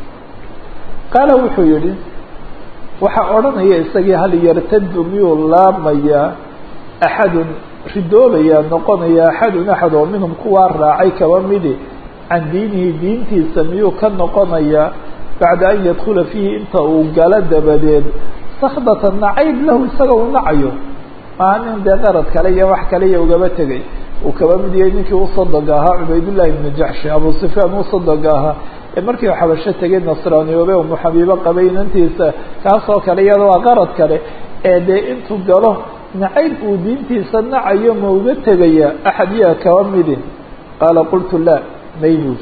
qaala wuxuu yihi waxaa odhanaya isagii hal yartadu miyuu laamayaa axadun ridoobayaa noqonaya axadun axad oo minhum kuwaa raacay kaba midi can diinihi diintiisa miyuu ka noqonayaa bacda an yadkula fiihi inta uu galo dabadeed sakdata nacayb lahu isaga uu nacayo maa nin dee qarad kale iyo wax kale iyo ugaba tegay uu kaba mid yahay ninkii usadoga ahaa cubaydullahi ibnu jaxshi abu sufyaan usadoga ahaa ee markii u xabasho tegay nasraaniyoobe umu xabiibo qabay inantiisa kaasoo kale iyada waa qarad kale ee dee intuu galo nacayb uu diintiisa nacayo ma uga tegaya axad yaa kaba midi qaala qultu la maybuud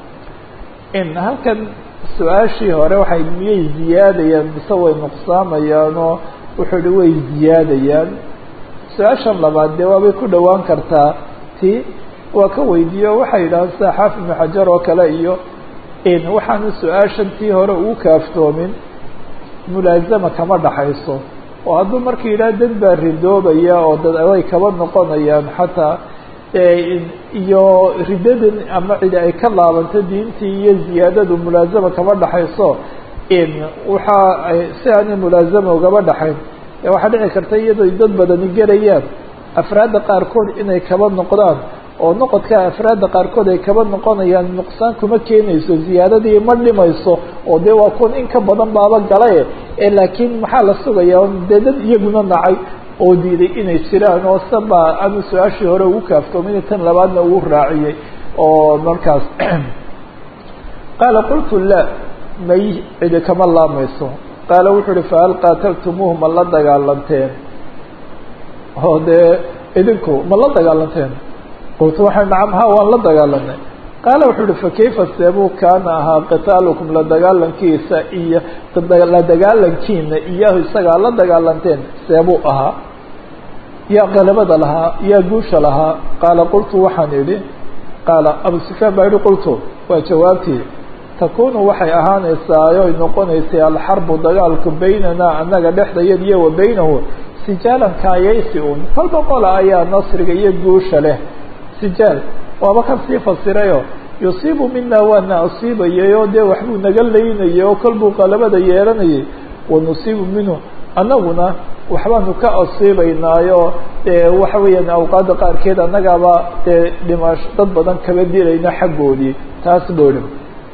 in halkan su-aashii hore waxay miyay ziyaadayaan mise way nuqsaamayaanoo wuxuu ihi way ziyaadayaan su-aashan labaad dee waabay ku dhowaan kartaa ti waa ka weydiiyo waxay yidhahaan sida xaafid ibnu xajar oo kale iyo in waxaanu su-aashan tii hore ugu kaaftoomin mulaazama kama dhaxayso oo hadduu marka yidhaha dad baa ridoobaya oo dad aday kaba noqonayaan xataa iyo riddadan ama cidi ay ka laabanto diintii iyo ziyaadadu mulaazama kama dhaxayso in waxa ay si aanay mulaazama ugaba dhaxayn waxaa dhici karta iyadoo dad badani gerayaan afraadda qaarkood inay kaba noqdaan oo noqodka afraadda qaarkood ay kaba noqonayaan nuqsaan kuma keenayso ziyaadadii ma dhimayso oo dee waa kun in ka badan baaba galae ee laakiin maxaa la sugayaa dee dad iyaguna nacay oo diiday inay jiraan oo saba aanu su-aashii hore ugu kaaftoomin tan labaadna ugu raaciyey oo markaas qaala qultu la may cidi kama laamayso qaala wuxuu uhi fahal qaataltumuuhu ma la dagaalanteen oo dee idinku ma la dagaalanteen qultu waxay nacam ha waan la dagaalanay qaala wuxuu uhi fakayfa seebuu kaana ahaa qitaalukum la dagaalankiisa iyo la dagaalankiina iyahu isagaa la dagaalanteen seebuu ahaa yaa qalabada lahaa yaa guusha lahaa qaala qultu waxaan idhi qaala abu sufyaan baa yihi qultu waa jawaabtii takunu waxay ahaanaysaa oy noqonaysay alxarbu dagaalku baynanaa annaga dhexdayad iyo wa baynahu sijaalan kaayaysi un kolba qola ayaa nasriga iyo guusha leh sijaal waaba kan sii fasirayo yusiibu mina waana asiibayay oo dee waxbuu naga laynayay oo kolbuu qalabada yeelanayay wanusiibu minhu annaguna waxbaanu ka asiibaynaayo dee waxa weeyaan awqaadda qaarkeed annagaaba dee dhimash dad badan kaba dilayna xaggoodii taas boodham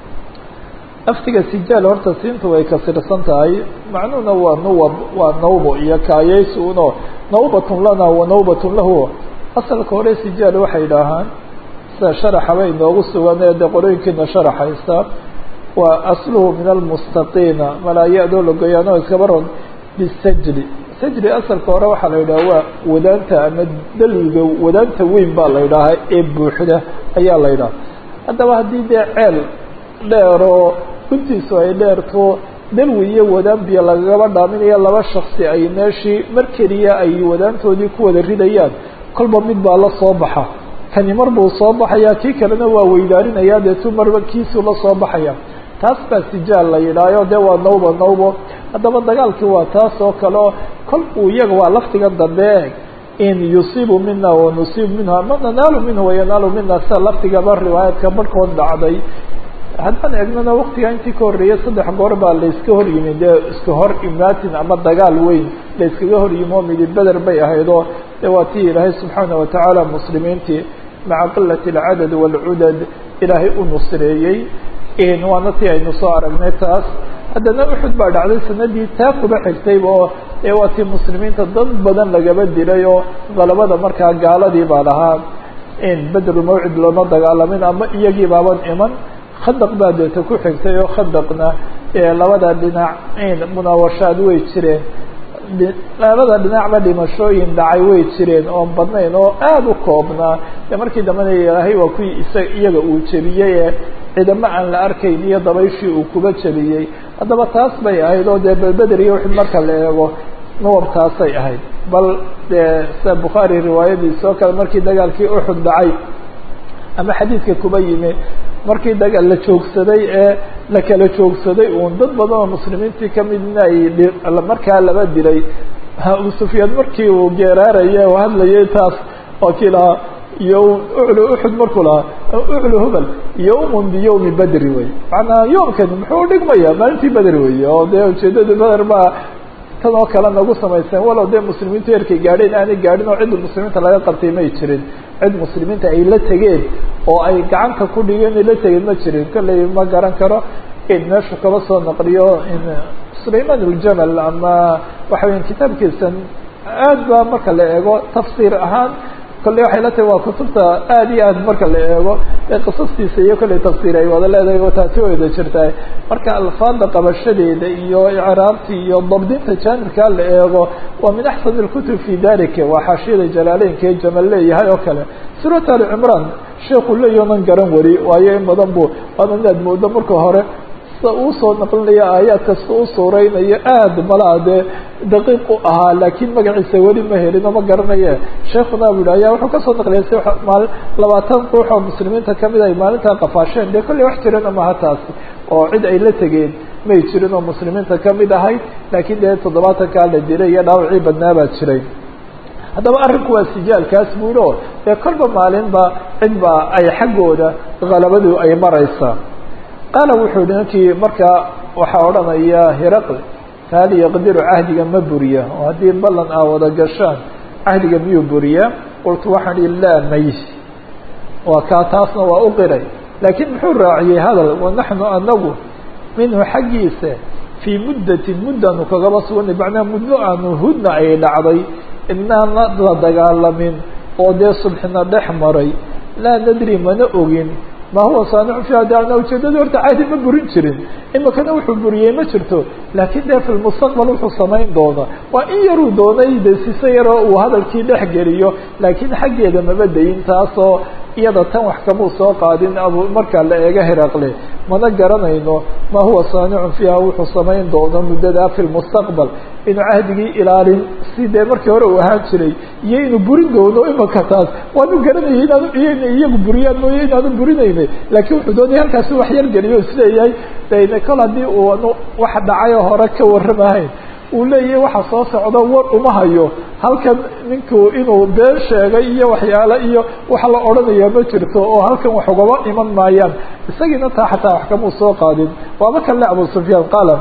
aftiga sijaal horta siinta way kasirsan tahay macnuhuna waa nuwab waa nawbo iyo kaayaysi uno nawbatun lana wa nawbatun lahu asalka hore sijaal waxay idhaahaan sida sharaxaba inoogu sugan ee dee qorooyinkiina sharaxaysa waa asluhu min almustaqiina malaa-ya-doo lagoyaano iskaba ron bisajli sajli asalka hore waxaa la yidhaha waa wadaanta ama daliga wadaanta weyn baa la yidhaahaa ee buuxda ayaa la yidhaha haddaba haddii dee ceel dheeroo guntiisu ay dheerto dalwi iyo wadaan biyo lagagaba dhaaminayo laba shaksi ay meeshii mar keliya ay wadaantoodii ku wada ridayaan kolba mid baa la soo baxa kani mar buu soo baxaya kii kalena waa weydaarinaya deetu marba kiisuu la soo baxaya taas baa sijaal la yidhaayo dee waa nawbo nawbo haddaba dagaalkii waa taas oo kale oo kol uu iyaga waa laftigan dambe in yusiibu mina wanusiibu minhu ama nanaalu minhu wayanaalu mina sida laftigaba riwaayadka barhkood dhacday haddaan eegnana waktiga intii ka horreeyay saddex goor baa layska hor yimi dee iska hor imaatin ama dagaal weyn layskaga hor yimi oo midi beder bay ahaydoo dee waa tii ilaahay subxaana watacaala muslimiintii maca qilati alcadad waalcudad ilaahay u nusreeyey waana tii aynu soo aragnay taas haddana uxud baa dhacday sanadii taa kuba xigtayba oo ee waa tii muslimiinta dad badan lagaba dilay oo qalabada markaa gaaladii baa lahaa in bedru mawcid looma dagaalamin ama iyagii baaban iman khadaq baa deeta ku xigtay oo khadaqna labada dhinac munaawashaad way jireen labada dhinacba dhimashooyin dhacay way jireen oon badnayn oo aada u koobnaa de markii dambena ilaahay waa kuwii isa iyaga uu jebiyey ee ciidamo aan la arkayn iyo dabayshii uu kuba jebiyey haddaba taas bay ahayd oo dee belbeder iyo wixii marka la eego nuwabtaasay ahayd bal dee sida bukhaari riwaayadiisa oo kale markii dagaalkii uxud dhacay ama xadiidka kuba yimi markii daga la joogsaday ee la kala joogsaday uun dad badan oo muslimiintii kamidna ay markaa laba dilay abu sufyaan markii uu geeraaraya oo hadlayay taas waa kii lahaa iyo uclu uxud markuu lahaa uclu hubal yawmun biyawmi bedri wey macnaa yoomkani muxuu dhigmaya maalintii beder wey oo dee ujeedada beder baa tan oo kale nagu samayseen walow dee muslimiintu erkay gaadheen aanay gaadhin oo cidda muslimiinta laga qabtay may jirin cid muslimiinta ay la tegeen oo ay gacanta ku dhigeen ay la tegeen ma jirin kolley ma garan karo in meeshu kaba soo naqliyo in sulayman aljamal ama waxa weya kitaabkiisan aad ba marka la eego tafsiir ahaan kolley waxay la tahay waa kutubta aad iyo aad marka la eego ee qisastiisa iyo kolley tafsiir ay wada leedahay oo taasi wada jirtaa marka alfaada qabashadeeda iyo icraabta iyo dabdinta jaanibkaa la eego waa min axsan اlkutub fi dalika waa xaashiyada jalaaleynkae jamal leeyahay oo kale suurat ali cimraan sheekuu leeyaho man garan wari waayo in badan bu waana inaad moodo marka hore uu soo naqlinayo aayaad kasta u suureynayo aad malaa dee daqiiq u ahaa laakiin magaciisa weli ma helino ma garanaye sheekuna bu yihi ayaa wuxuu kasoo naqliyay si maali labaatan ruux oo muslimiinta kamid ay maalintaa qafaasheen dee kolley wax jirana maha taasi oo cid ay la tegeen may jirin oo muslimiinta kamid ahayd laakiin dee toddobaatankaa la dilay iyo dhaawacii badnaa baa jiray haddaba arrinku waa sijaalkaas buulo dee kolba maalinba cid baa ay xaggooda halabadu ay maraysaa qaala wuxuu hi ninkii markaa waxaa odhanaya hiraql fahal yaqdiru cahdiga ma buriya oo haddii ballan aa wada gashaan cahdiga miyuu buriya qultu waxaan ihi laa may waa kaa taasna waa u qiray laakiin muxuu raaciyey hadal wanaxnu anagu minhu xaggiisa fii muddatin muddaanu kagaba suganay macnaa muddo aanu hudna ay dhacday inaan la dagaalamin oo dee subxina dhex maray laa nadri mana ogin ma huwa saanicu fiiha de ana ujeedada horta caadi ma burin jirin imikana wuxuu buriyey ma jirto laakiin dee fi lmustaqbal wuxuu samayn doona waa in yaruu doonay de sise yaroo uu hadalkii dhex geliyo laakiin xaggeeda maba dayin taasoo iyada tan wax kamuu soo qaadin abu markaa la eega hiraqle mana garanayno ma huwa saanicun fiiha wuxuu samayn doono muddadaa fi lmustaqbal inuu cahdigii ilaalin si dee markii hore uu ahaan jiray iyo inuu burin doono imika taas waanu garanayay inaanu iyana iyagu buriyaan mooye inaanu burinaynay laakiin wuxuu doonaya halkaasi wax yar geliyo isleeyahay dayne kol haddii uu wax dhacayoo hore ka warramahayn uu leeyahay waxa soo socdo war uma hayo halkan ninku inuu been sheegay iyo waxyaale iyo waxa la odhanaya ma jirto oo halkan wax ugaba iman maayaan isagiina taa xataa wax kamuu soo qaadin waaba kan le abu sufyaan qaala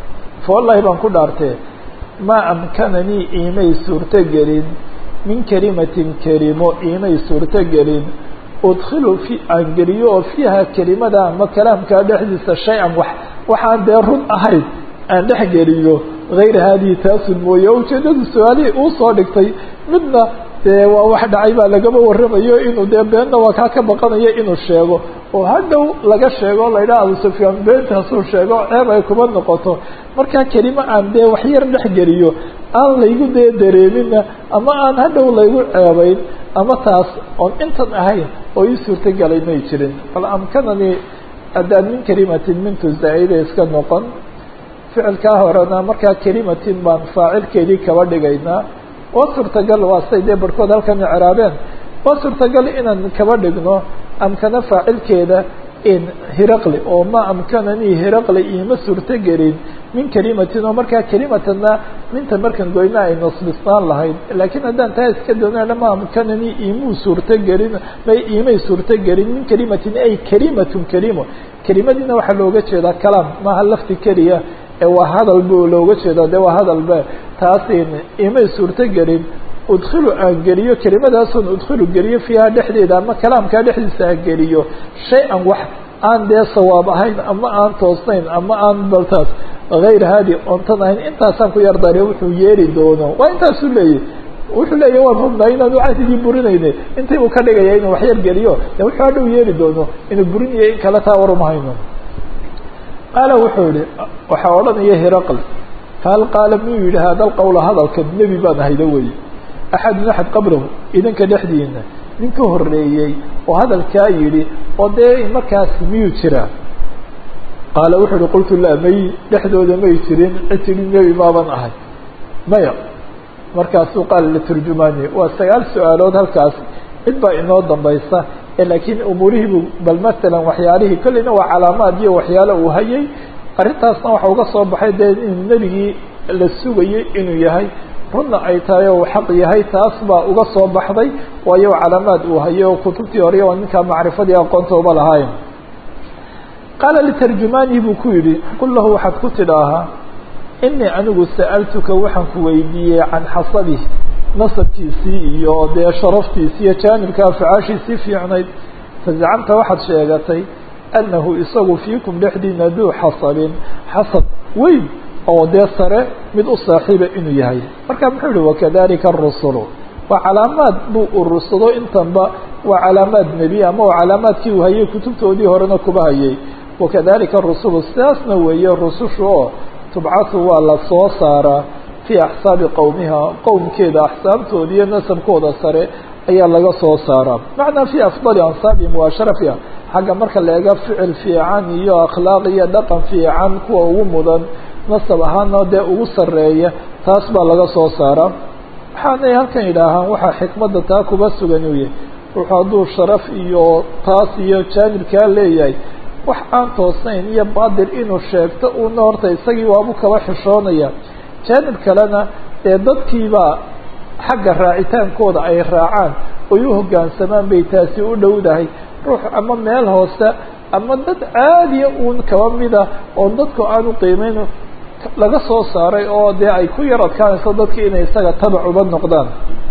fa wallahi baan ku dhaartee maa amkananii iimay suurtogelin min kelimatin kelimo iimay suurtogelin udkilu fi aan geliyo oo fiiha kelimada ama kalaamkaa dhexdiisa shay-an wax waxaan dee run ahayn aan dhex geliyo hayra haadihi taasun mooye o ujeedadu su-aalihii uu soo dhigtay midna dee waa wax dhacay baa lagama warramayo inuu dee beenna waa kaa ka baqanayo inuu sheego oo hadhow laga sheego o la yidhaha abu sufyaan beentaasuu sheego ceeb ay kuma noqoto markaa kelimo aan dee waxyar dhex geliyo aan laygu dee dareemina ama aan hadhow laygu ceebayn ama taas oon intan ahayn oo ii suurtagelay may jirin bal amkanani haddaan min kelimatin mintu zaa'ida iska noqon ficilkaa horena markaa kelimatin baan faacilkeedii kaba dhigaynaa waa suurtagal waa say dee barhkood halkan icraabeen waa suurtagal inaan kaba dhigno amkana faacilkeeda in hiraqli oo ma amkananii hiraqli iima suurtogelin min kelimatin oo markaa kelimatanna minta markan goyna ay nasbisnaan lahayd laakiin haddaan taa iska doonana ma amkananii iimuu suurtogelin may iimay suurtogelin min kelimatin ay kelimatun kelimo kelimadiina waxaa looga jeedaa kalaam maaha lafti keliya ee waa hadal bu looga jeeda de waa hadalbe taasin imay suurtogelin udkilu aan geliyo kelimadaasoo udkilu geliyo fiiha dhexdeeda ama kalaamkaa dhexdiisa aan geliyo shay-an wax aan dee sawaab ahayn ama aan toosnayn ama aan baltaas hayr haadi ontan ahayn intaasaan ku yardare wuxuu yeeli doono waa intaasuu leeyahy wuxuu leeyahy waan hubnaa inaanu cahdigii burinayne intii uu ka dhigaya inuu waxyar geliyo de wuxuu hadhow yeeli doono inuu burinayo in kale taa war uma hayno qaala wuxuu yihi waxaa odhanaya hiraql fahal qaala miyuu yihi hada lqawla hadalka nebi baan ahayda weye axadun axad qablahu idinka dhexdiina nin ka horeeyey oo hadalkaa yidhi oo dee markaas miyuu jiraa qaala wuxuu yihi qultu laa may dhexdooda may jirin cid tidhi nebi maaban ahay maya markaasuu qaala liturjumaani waa sagaal su-aalood halkaas cid baa inoo dambaysa laakiin umuurihiibu bal masalan waxyaalihii kolleyna waa calaamaad iyo waxyaalo uu hayay arrintaasna waxa uga soo baxay dee inuu nebigii la sugayay inuu yahay runna ay tahay oo uu xaq yahay taas baa uga soo baxday waayo calaamaad uu hayay oo kutubtii hore waa ninkaa macrifadii aqoontooba lahayn qaala litarjumaanihi buu ku yidhi qul lahu waxaad ku tidhaahaa inii anigu sa'altuka waxaan ku weydiiyey can xasabihi nasabkiisii iyo dee sharaftiisi iyo jaanibka afacaashiisii fiicnayd fazacamta waxaad sheegatay annahu isagu fiikum dhexdiina duu xasabin xasab weyn oo dee sare mid u saaxiiba inuu yahay marka muxuu yihi wakadalika arusulu waa calaamaad buu urursado intanba waa calaamaad nebi ama waa calaamaadkii uu hayay kutubtoodii horena kuba hayay wakadalika rusulu sidaasna weeye rusushu oo tubcatu waa la soo saaraa fii axsaabi qowmiha qowmkeeda axsaabtooda iyo nasabkooda sare ayaa laga soo saaraa macnaa fii afdali ansaabihim waa sharafiha xagga marka la eega ficil fiican iyo akhlaaq iyo dhaqan fiican kuwa ugu mudan nasab ahaana dee ugu sareeya taas baa laga soo saaraa waxaanay halkan yidhaahaan waxaa xikmadda taa kuba sugan uu yahay ruuxu hadduu sharaf iyo taas iyo jaanibkaa leeyahay wax aan toosnayn iyo baadir inuu sheegto uuna horta isagii waabu kaba xishoonaya jaanib kalena dee dadkiibaa xagga raacitaankooda ay raacaan oy u hoggaansamaan bay taasi u dhowdahay ruux ama meel hoose ama dad caadiya uun kaba mida oon dadku aanu qiimeyn laga soo saaray oo dee ay ku yar adkaanayso dadki inay isaga tabac uba noqdaan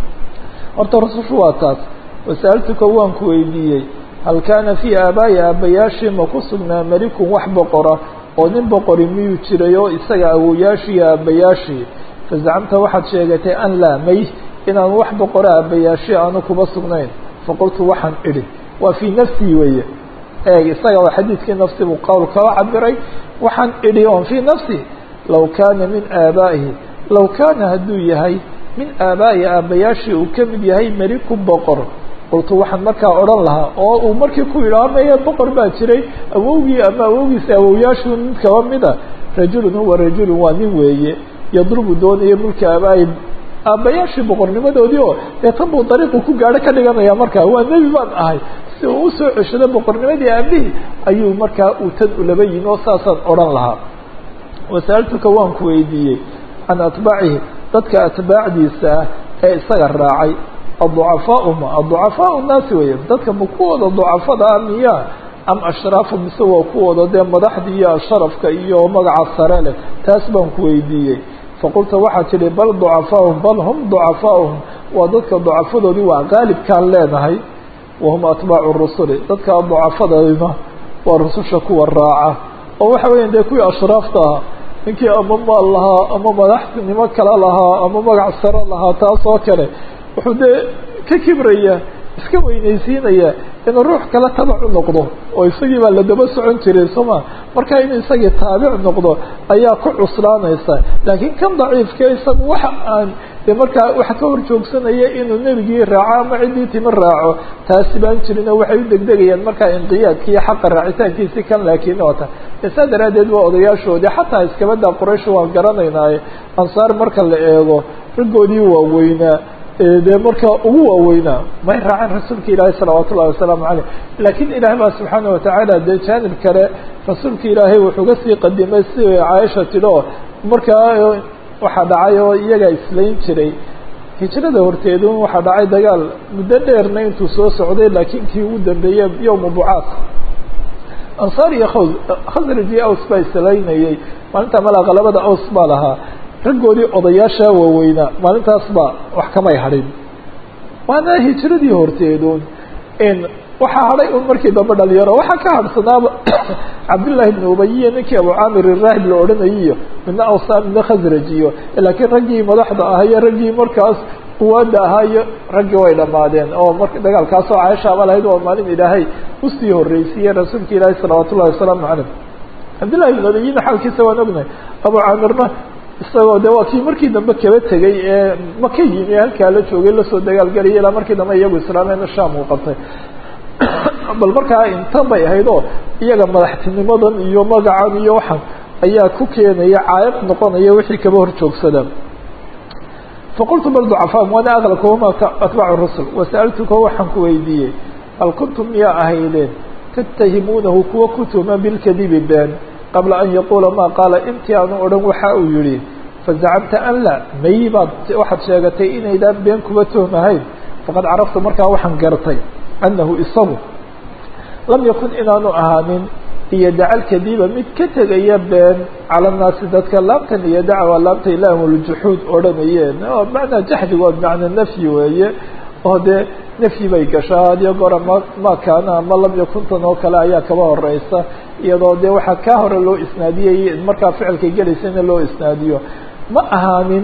horta rusushu waa taas wasaaltuka waan ku weydiiyey hal kaana fii aabaa'i aabbayaashii ma ku sugnaa melikun wax boqora oo nin boqori miyuu jiray oo isaga awoyaashii iyo aabbayaashii fazacamta waxaad sheegatay an laa may inaan wax boqora aabbayaashii aanu kuba sugnayn faqultu waxaan idhi waa fii nafsii weeye eeg isaga waa xadiidkii nafsi buu qowl kaba cabiray waxaan idhi oon fii nafsi law kaana min aabaa'ihi law kaana hadduu yahay min aabaa'i aabbayaashii uu ka mid yahay meliku boqor qultu waxaan markaa odhan lahaa oo uu markii ku yidhaha maya boqor baa jiray awowgii ama awowgiisa awowyaashuu mid kaba mida rajulun huwa rajulun waa nin weeye yadrubu doonaya mulka aabaa'i aabbayaashii boqornimadoodii oo dee tan buu dariiqu ku gaadho ka dhiganaya markaa waa nebi baan ahay si uu usoo ceshado boqornimadii aabihii ayuu markaa uu tan ulaba yimi oo saasaan odhan lahaa wasaaltuka waan ku weydiiyey can atbaacihi dadka atbaacdiisa ah ee isaga raacay aducafaau ma aducafaau naasi weeye dadka ma kuwooda ducafada ah miya am ashraafu mise waa kuwooda dee madaxda iyo sharafka iyo magaca sare leh taas baan ku weydiiyey faqulta waxaad tidhi bal ducafaahum bal hum ducafaauhum waa dadka ducafadoodii waa qaalibkaan leenahay wahum atbaacu rusuli dadka ducafadayna waa rususha kuwa raaca oo waxa weya dee kuwii ashraafta ahaa ninkii ama maal lahaa ama madaxnimo kale lahaa ama magac sare lahaa taas oo kale wuxuu dee ka kibraya iska weynaysiinaya inuu ruux kale tabac u noqdo oo isagii baa la daba socon jiray sooma marka inuu isagii taabic noqdo ayaa ku cuslaanaysa laakiin kan daciifka isaga waxa aan de markaa waxa ka hor joogsanaya inuu nebigii raaco ama ciddii timi raaco taasi baan jirin oo waxay u degdegayaan markaa inqiyaadki iyo xaqa raacitaankiisi kan laakiin oo ta saa daraaddeed waa odayaashoodii xataa iskabada quraysh waan garanaynaaye ansaar marka la eego raggoodii waaweynaa dee markaa ugu waaweynaa may raaceen rasuulka ilaahay salawaat ullahi wasalaamu caleyh laakiin ilaahay baa subxaana watacaala dee jaanib kale rasuulka ilaahay wuxuu ga sii qadimay si caaisha tidhi oo markaa waxaa dhacay oo iyagaa islayn jiray hijrada horteedu waxaa dhacay dagaal muddo dheerna intuu soo socday laakiin kii ugu dambeeyey yowma bucaad ansaar iyo khaws khasraj iyo aws baa islaynayay maalinta malaqa labada aws baa lahaa raggoodii odayaasha waaweynaa maalintaas baa wax kamay hadhin waana hijradii horteedun waxaa hadhay un markii dambe dhalinyaro waxaa ka hadhsanaaba cabdullaahi ibn ubay iyo ninkii abu caamir iraahib la odhanayiyo midna awsa midna khasraj iyo laakiin raggii madaxda ahaa iyo raggii markaas quwaada ahaa iyo raggii way dhamaadeen oo marka dagaalkaasoo caaishaaba lahayd waa maalin ilaahay usii horreysiiye rasuulka ilaahi salawaat ullahi wasalaamu caleyh cabdullahi ibn ubayina xaalkiisa waan ognahay abu caamirna isagoo de waa kii markii dambe kaba tegay ee maka yimi ee halkaa la joogay lasoo dagaalgelaya ilaa markii dambe iyagu islaameena sham uu qabtay bal markaa intan bay ahayd oo iyaga madaxtinimadan iyo magacan iyo waxan ayaa ku keenaya caayab noqonaya wixii kaba hor joogsada faqultu bal ducafaam waana aqlabkahuma atbaacu rusul wasa'altuka waxaan ku weydiiyey hal kuntum miyaa ahaydeen tattahimuunahu kuwa ku tuhma bilkadibi been qabla an yaquula ma qaala intii aanu odhan waxa uu yihi fazacamta an la may baad waxaad sheegatay inaydaan been kuba tuhmahayn faqad caraftu markaa waxaan gartay annahu isagu lam yakun inaanu ahaanin iyo dacal kadiba mid ka tegaya been cala naasi dadka laamtan iyo dacwa laamta ilaamuljuxuud odhanayeen oo macnaa jaxdigood macna nafyi weeye oo dee nafyi bay gashaa hadiyo goora ma ma kaana ama lam yakuntan oo kale ayaa kaba horeysa iyadoo dee waxaa kaa hore loo isnaadiyey markaa ficilka gelaysana loo isnaadiyo ma ahaanin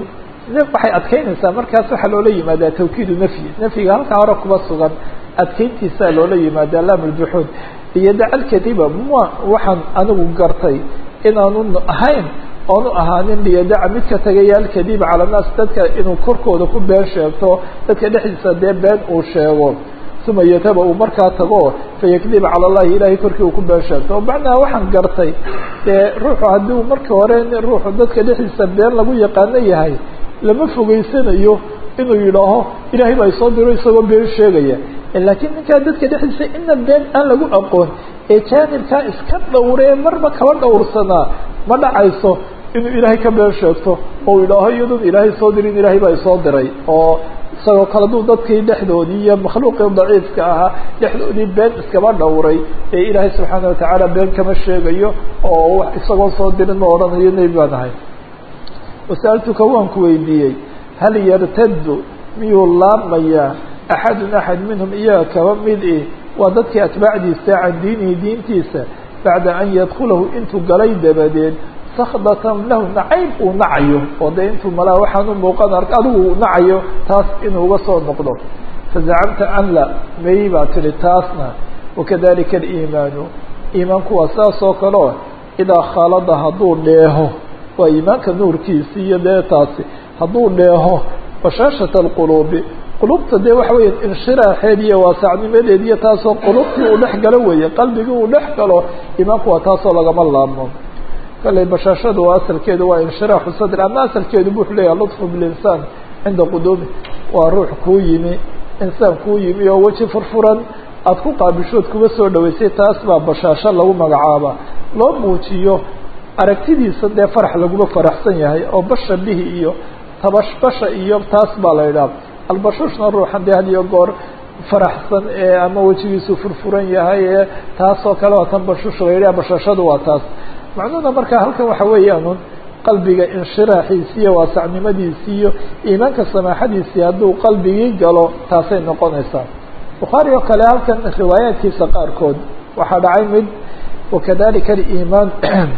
waxay adkeynaysaa markaas waxaa loola yimaadaa tawkiidu nafyi nafyiga halkaa hore kuba sugan adkeyntiisaa loola yimaadaa laamuljuxuud iyo dacalkadiba ma waxaan anigu gartay inaanu ahayn oonu ahaanin liyadaca mid ka tagaya alkadiba cala naas dadka inuu korkooda ku been sheegto dadka dhexdiisa dee been uu sheego uma yataba uu markaa tago fayakdiba cala allahi ilahay korkii uu ku been sheegto macnaha waxaan gartay dee ruuxu haddii uu marka hore ruuxu dadka dhexdiisa been lagu yaqaano yahay lama fogeysanayo inuu yidhaaho ilahay baa isoo diro isagoo been sheegaya laakiin ninkaa dadka dhexdiisa ina been aan lagu aqoon ee jaanibkaa iska dhowree marba kaba dhowrsanaa ma dhacayso inuu ilaahay ka been sheegto oo yidhaaho iyadoon ilaahay soo dirin ilaahay baa isoo diray oo isagoo kale duu dadkii dhexdoodii iyo makhluuqii daciifka ahaa dhexdoodii been iskaba dhowray ee ilaahay subxaana watacaala been kama sheegayo oo isagoo soo dirin ma odhanayo nebi baan ahay wasa'altuka waan ku weydiiyey hal yartaddu miyuu laabmayaa axadun axad minhum iyaga kaba mid i waa dadkii atbaacdiisa can diinihi diintiisa bacda an yadkulahu intuu galay dabadeed sakdatan lahu nacayb uu nacayo oo dee intuu malaa waxaan u muuqan ark adigu uu nacayo taas inuu uga soo noqdo fazacamta an la may baa tihi taasna wakadalika aliimaanu iimaanku waa saas oo kaleo idaa khaalada hadduu dheeho waa iimaanka nuurkiisi iyo dee taasi hadduu dheeho bashaashata alquluubi qulubta dee waxa weya inshiraaxeed iyo waasacnimadeed iyo taasoo qulubtii uu dhex galo weeye qalbigii uu dhex galo iimaanku waa taasoo lagama laabmo kalley bashaashadu waa asalkeedu waa inshiraaxu sadr ama asalkeedu bu wuxuu leeyahay lطfu bilinsaan cinda quduumi waa ruux kuu yimi insaan kuu yimi oo weji furfuran aada ku qaabishood kuga soo dhaweysay taas baa bashaasho lagu magacaaba loo muujiyo aragtidiisa dee farax laguma faraxsan yahay oo basha bihi iyo tabashbasha iyo taas baa la idhaha albashuushna ruuxan dee had iyo goor faraxsan ee ama wejigiisu furfuran yahay ee taasoo kale waa tan bashuush la yidhaha bashaashadu waa taas macnuhuna marka halkan waxa weeyaan qalbiga inshiraaxiisi iyo waasacnimadiisi iyo iimaanka samaaxadiisii hadduu qalbigii galo taasay noqonaysaa bukhaari oo kale halkan riwaayaadkiisa qaarkood waxaa dhacay mid wakadalika aliimaan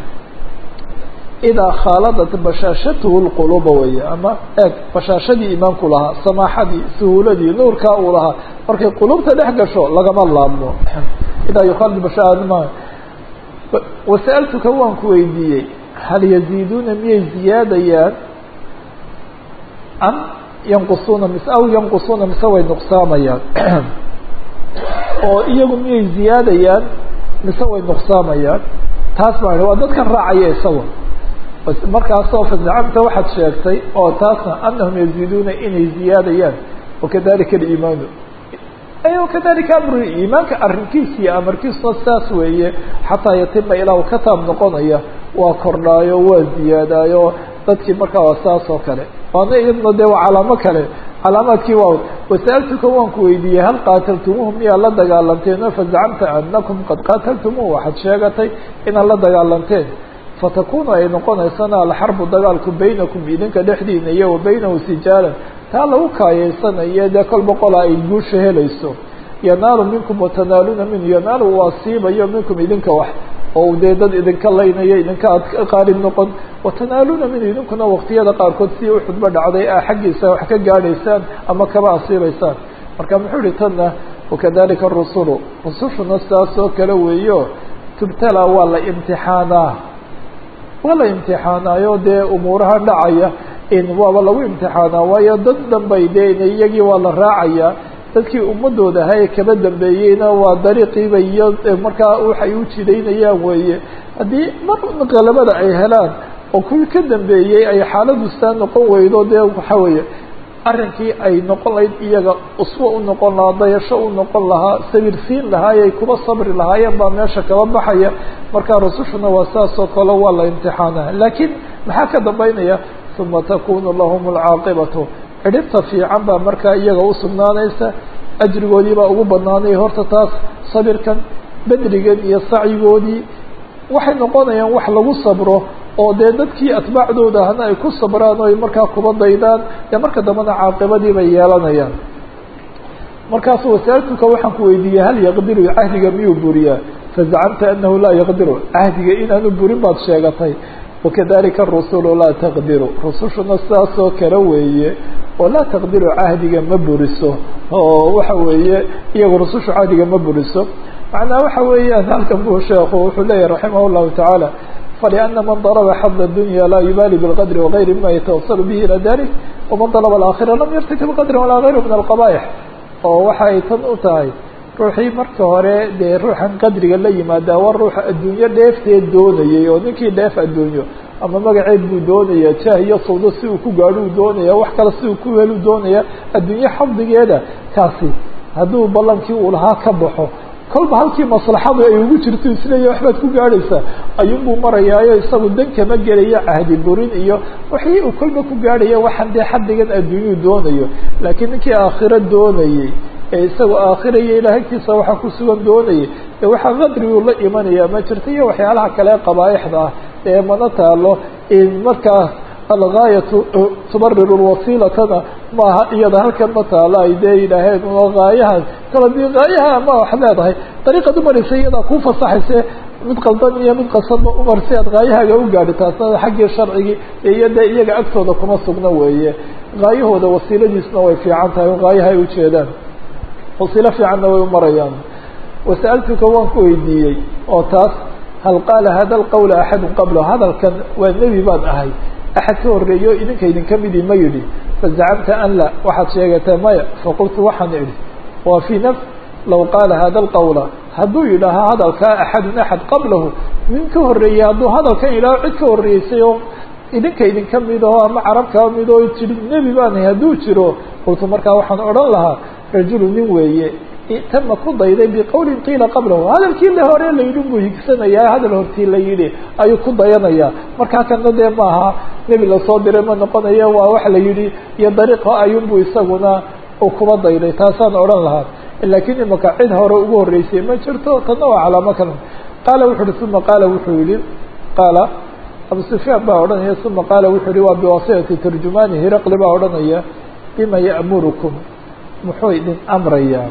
idaa khaaladat bashaashatuhu lquluuba weeye ama eeg bashaashadii iimaanku lahaa samaaxadii suhuuladii nuurkaa uu lahaa markay quluubta dhex gasho lagama laabmo idaa yukhaalid bashaama wasa'altuka waan ku weydiiyey hal yaziiduuna miyay ziyaadayaan am yanqusuuna mise aw yanqusuuna mise way nuqsaamayaan oo iyagu miyay ziyaadayaan mise way nuqsaamayaan taas baa waa dadkan raacaya isaga markaasoo fazacamta waxaad sheegtay oo taasna anahum yaziiduuna inay ziyaadayaan wakadalika aliimaanu wakadalika amru iimaanka arrinkiisa iyo amarkiisuna saas weeye xataa yatima ilaa ka taab noqonaya waa kordhaayo waa ziyaadaayo dadkii markaa waa saas oo kale waana iyadna dee waa calaamo kale calaamaadkii waa wasa'altuka waan ku weydiiyey hal qaataltumuuhu miyaa la dagaalanteen fazacamta anakum qad qaataltumuuhu waxaad sheegatay inaad la dagaalanteen fatakunu ay noqonaysana alxarbu dagaalku baynakum idinka dhexdiina iyo wa baynahu sijaalan taa lagu kaayeysanayo dee kol boqola ay guusha helayso yanaalu minkum watanaaluuna minhu yanaalu uu asiibayo minkum idinka wax oo dee dad idinka laynayo idinka aad qaalib noqon watanaaluuna minhu idinkuna waqtiyada qaarkood si uxudba dhacday a xaggiisa wax ka gaadhaysaan ama kaba asiibaysaan marka muxuu ihi tanna wakadalika arusulu rusushuna saas oo kale weeyo tubtala waa la imtixaanaa waa la imtixaanaayo dee umuuraha dhacaya in waaba lagu imtixaanaa waayo dad dhanbay dee iyagii waa la raacaya dadkii ummadooda ahaa ee kaba dambeeyeyna waa dariiqiiba iyo markaa waxay u jidaynayaan weeye haddii mar qalabada ay helaan oo kuwii ka dambeeyey ay xaaladu saa noqon weydo dee waxa weeye arrinkii ay noqon lahayd iyaga uswo u noqon lahaa dayasho u noqon lahaa sabirsiin lahaayay kuba sabri lahaayeen baa meesha kaba baxaya markaa rasushuna waa saas oo kale waa la imtixaanaa laakiin maxaa ka dambeynaya uma takunu lahum alcaaqibatu cidhibta fiican baa markaa iyaga usugnaanaysa ajrigoodii baa ugu banaanaya horta taas sabirkan bedrigan iyo sacyigoodii waxay noqonayaan wax lagu sabro oo dee dadkii atbaacdooda ahna ay ku sabraan oo ay markaa kuba daydaan dee marka dambena caaqibadii bay yeelanayaan markaasu wasaaltuka waxaan ku weydiiyey hal yaqdiru cahdiga miyuu buriyaa fazacamta anahu laa yaqdiru cahdiga inaanu burin baad sheegatay wakadalika arusulu laa taqdiru rusushuna sidaasoo kale weeye oo laa taqdiru cahdiga ma buriso oo waxa weeye iyagu rusushu cahdiga ma buriso macnaa waxa weeyaan halkan buu sheekhu wuxuu leeyahy raximah llahu tacaala faliana man daraba xad dunya laa yubaali bilqadri wagayri mima yatawasalu bihi ila dalik waman dalaba alaakhira lam yartakib qadra walaa gayru min alqabaaix oo waxa ay tan u tahay ruuxii marka hore dee ruuxan qadriga la yimaada waa ruuxa adduunyo dheefteed doonayay oo ninkii dheef adduunyo ama magaceed buu doonaya jah iyo sawdo si uu ku gaadho uu doonaya wax kale si uu ku helu doonaya adduunye xafdigeeda kaasi hadduu ballankii uu lahaa ka baxo kolba halkii maslaxadu ay ugu jirto isleeya waxbaad ku gaadhaysaa ayuunbuu marayaayo isagu dan kama gelayo cahdi burin iyo wixii uu kolba ku gaadhaya waxaan dee xaddigan adduunyuu doonayo laakiin ninkii aakhiro doonayey ee isagao aakhira iyo ilaah agtiisa waxaa ku sugan doonayay ee waxaa qadriguu la imanaya ma jirto iyo waxyaalaha kale qabaaixda ah ee mana taalo in markaas algaayatu tubariru lwasiilatana maaha iyada halkan ma taalo ay dee yidhaaheen oo gaayahan kala di gaayaha ma wax leedahay dariiqad umaraysa iyadaa kuu fasaxayse mid qaldan iyo mid qasanba umar si aad gaayahaaga u gaadhi taasna xaggii sharcigii iyo dee iyaga agtooda kuma sugna weeye gaayahooda wasiiladiisna way fiican tahay o gaayaha ay ujeedaan wasiilo fiicanna way umarayaan wasa'altuka waan ku weydiiyey oo taas hal qaala hada alqawla axadu qabla hadalkan waa nebi baan ahay axad ka horreeyo idinka idinka midi ma yidhi fazacamta an la waxaad sheegatee maya faqultu waxaan idhi waa fii nafs law qaala hada alqawla hadduu yidhaaha hadalkaa axadun axad qablahu nin ka horreeyey hadduu hadalkan yidhaaho cid ka horreysay oo idinka idinka mid oo ama carab kaa mid oo jiri nebi baan ahay hadduu jiro qultu markaa waxaan odhan lahaa rajulu nin weeye tama ku dayday biqawlin qiila qablahu hadalkii le hore la yidhi buu higsanayaa hadal hortii la yidhi ayuu ku dayanayaa markaa kana dee maaha nebi lasoo diray ma noqonayo waa wax la yidhi iyo dariiqa ayunbuu isaguna uu kuba dayday taasaan odhan lahaa laakiin imaka cid hore ugu horreysay ma jirto tanna waa calaamo kale qaala wuxu uhi uma qaala wuxuu yihi qaala abu sufyaan baa odhanaya uma qaala wuxuu yihi waa biwasitati turjumaani hiraqli baa odhanaya bima ya'murukum muxuu idin amrayaa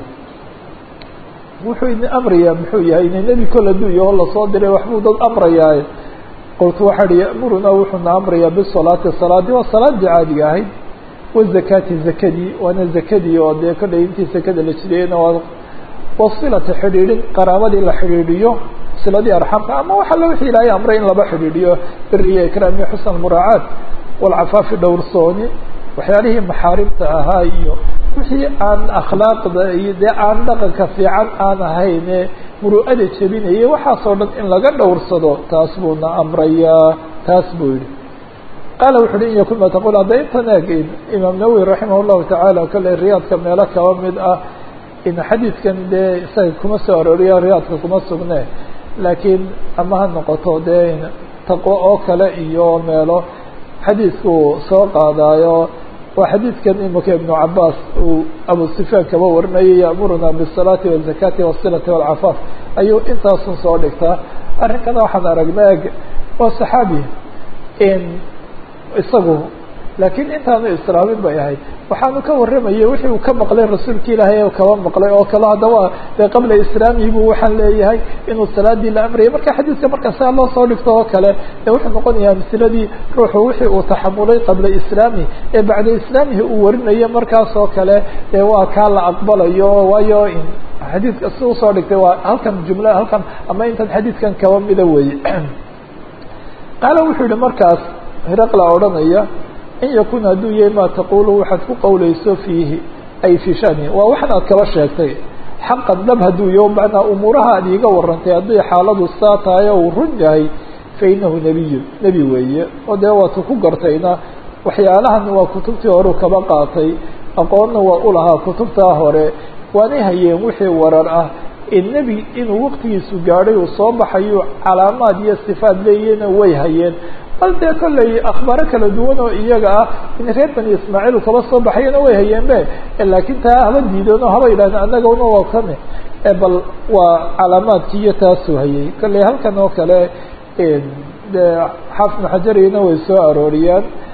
wuxuu idin amrayaa muxuu yahay ina nebi kol hadduu yaho lasoo diray waxbuu dad amrayaa qultu waxaa ihi ya'murunaa wuxuuna amrayaa bisalaati salaadii waa salaadii caadiga ahayd wazakaati zakadii waana zakadii oo dee kollay intii zakada la jiriyeyna waa wasilata xidhiidhin qaraabadii la xidhiidhiyo siladii arxamka ama waxa la wixii ilaahay amray in laba xidhiidhiyo beriya ikraam iyo xusn almuraacaat walcafaafi dhowrsooni waxyaalihii maxaarimta ahaa iyo wixii aan akhlaaqda iyo dee aan dhaqanka fiican aan ahayne muru'ada jebinayay waxaasoo dhan in laga dhowrsado taas buuna amrayaa taas buu yihi qaala wuxu uhi in yakun ma taqul hadda intan eeg imaam nawowi raximah llahu tacaala kolley riyaadka meelo kaba mid ah in xadiidkan dee isaga kuma soo arooriya riyaadka kuma sugne laakiin ama ha noqoto dee taqwo oo kale iyo meelo xadiidku soo qaadaayo waa xadiidkan imika ibnu cabaas uu abu sufyaan kaba warinayay ya'muruna bisalaati wazakaati wasilati walcafaaf ayuu intaasun soo dhigtaa arrinkana waxaan aragnaa eg waa saxaabi isagu laakiin intaanu islaamin bay ahayd waxaanu ka warramayay wixii uu ka maqlay rasuulka ilaahay o kaba maqlay oo kale haddaba dee qabla islaamihi buu waxaan leeyahay inuu salaadii la amrayay marka xadiidka marka saa loo soo dhigto oo kale dee wuxuu noqonayaa amsiladii ruuxu wixii uu taxamulay qabla islaamihi ee bacda islaamihi uu warinayo markaas oo kale dee waa kaa la aqbalayo waayo xadiidka si usoo dhigtay waa halkan jumla halkan ama intan xadiidkan kaba mida weeye qaala wuxuu yihi markaas hiraqla odhanaya in yakun hadduu yahay maa taqulu waxaad ku qawlayso fiihi ay fii shani waa waxan aad kaba sheegtay xaqan dhab hadduu yaho macnaa umuuraha aad iiga warantay haddii xaaladu saa tahay oo uu run yahay fa inahu nebiyun nebi weeye oo dee waatu ku gartayna waxyaalahan waa kutubtii horeu kaba qaatay aqoonna waa u lahaa kutubtaa hore waanay hayeen wixii warar ah in nebi inuu waqtigiisu gaadhay uu soo baxayo calaamaad iyo sifaad leeyahna way hayeen bal dee kollay akhbaaro kala duwan oo iyaga ah in reer bani ismaaciil kaba soo baxayana way hayeen be laakiin taa haba diideen oo haba yidhahdeen annagana waa kane bal waa calaamaadkii iyo taasuu hayay kollay halkan oo kale dee xaafid xajariyana way soo arooriyaan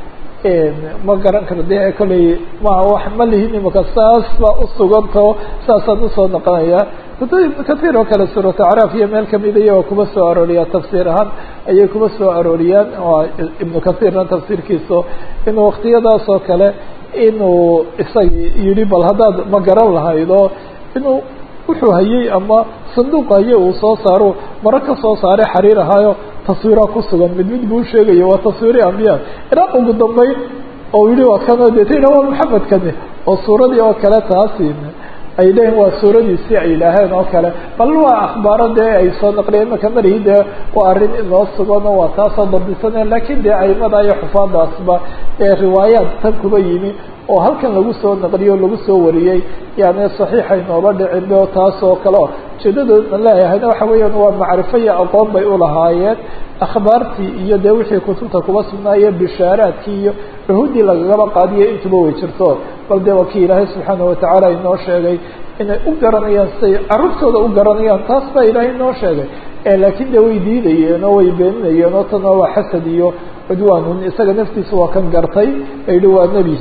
ma garan karo de kolley ma wax ma lihin imaka saas baa usugantao saasaan usoo noqonaya kutub ibnu kahiir oo kale suuratu acraaf iyo meel kamida iyagoo kuma soo arooriyaa tafsiir ahaan ayay kuma soo arooriyaan ibnu kahiirna tafsiirkiisu inuu waktiyadaas oo kale inuu isagii yihi bal haddaad ma garan lahaydo inuu wuxuu hayey ama sanduuq haye uu soo saaro maro ka soo saaray xariir ahaayo taswiiraa ku sugan mid mid buu usheegayo waa taswiiri ambiya ilaa ugu dambeyn oo yihi waa kanoo deetayna waa maxamedkani oo suuradii oo kale taasi ay leeyihin waa suuradiisii ay yidhaaheen oo kale bal waa akhbaaro dee ay soo naqliyeen imaka marihi dee waa arrin inoo sugan oo waa taasoo dabdisaneen lakin dee aimada iyo xufaadaasba ee riwaayaad tan kuba yimi oo halkan lagu soo naqliyo o lagu soo wariyey yani saxiixay nooba dhicin o taas oo kale o ujeedadooda leeyahayna waxa weeyaan waa macrifo iyo aqoon bay ulahaayeen akhbaartii iyo dee wixii kutubta kuba sugnaaye bishaaraadkii iyo cuhuddii lagagaba qaadiyo intuba way jirto bal dee waa kii ilaahay subxaana watacaala inoo sheegay inay u garanayaan siay carruurtooda u garanayaan taas baa ilaahay inoo sheegay laakiin de way diidayeen oo way beeninayeen oo tana waa xasad iyo cudwaanun isaga naftiisa waa kan gartay yihi waa nebi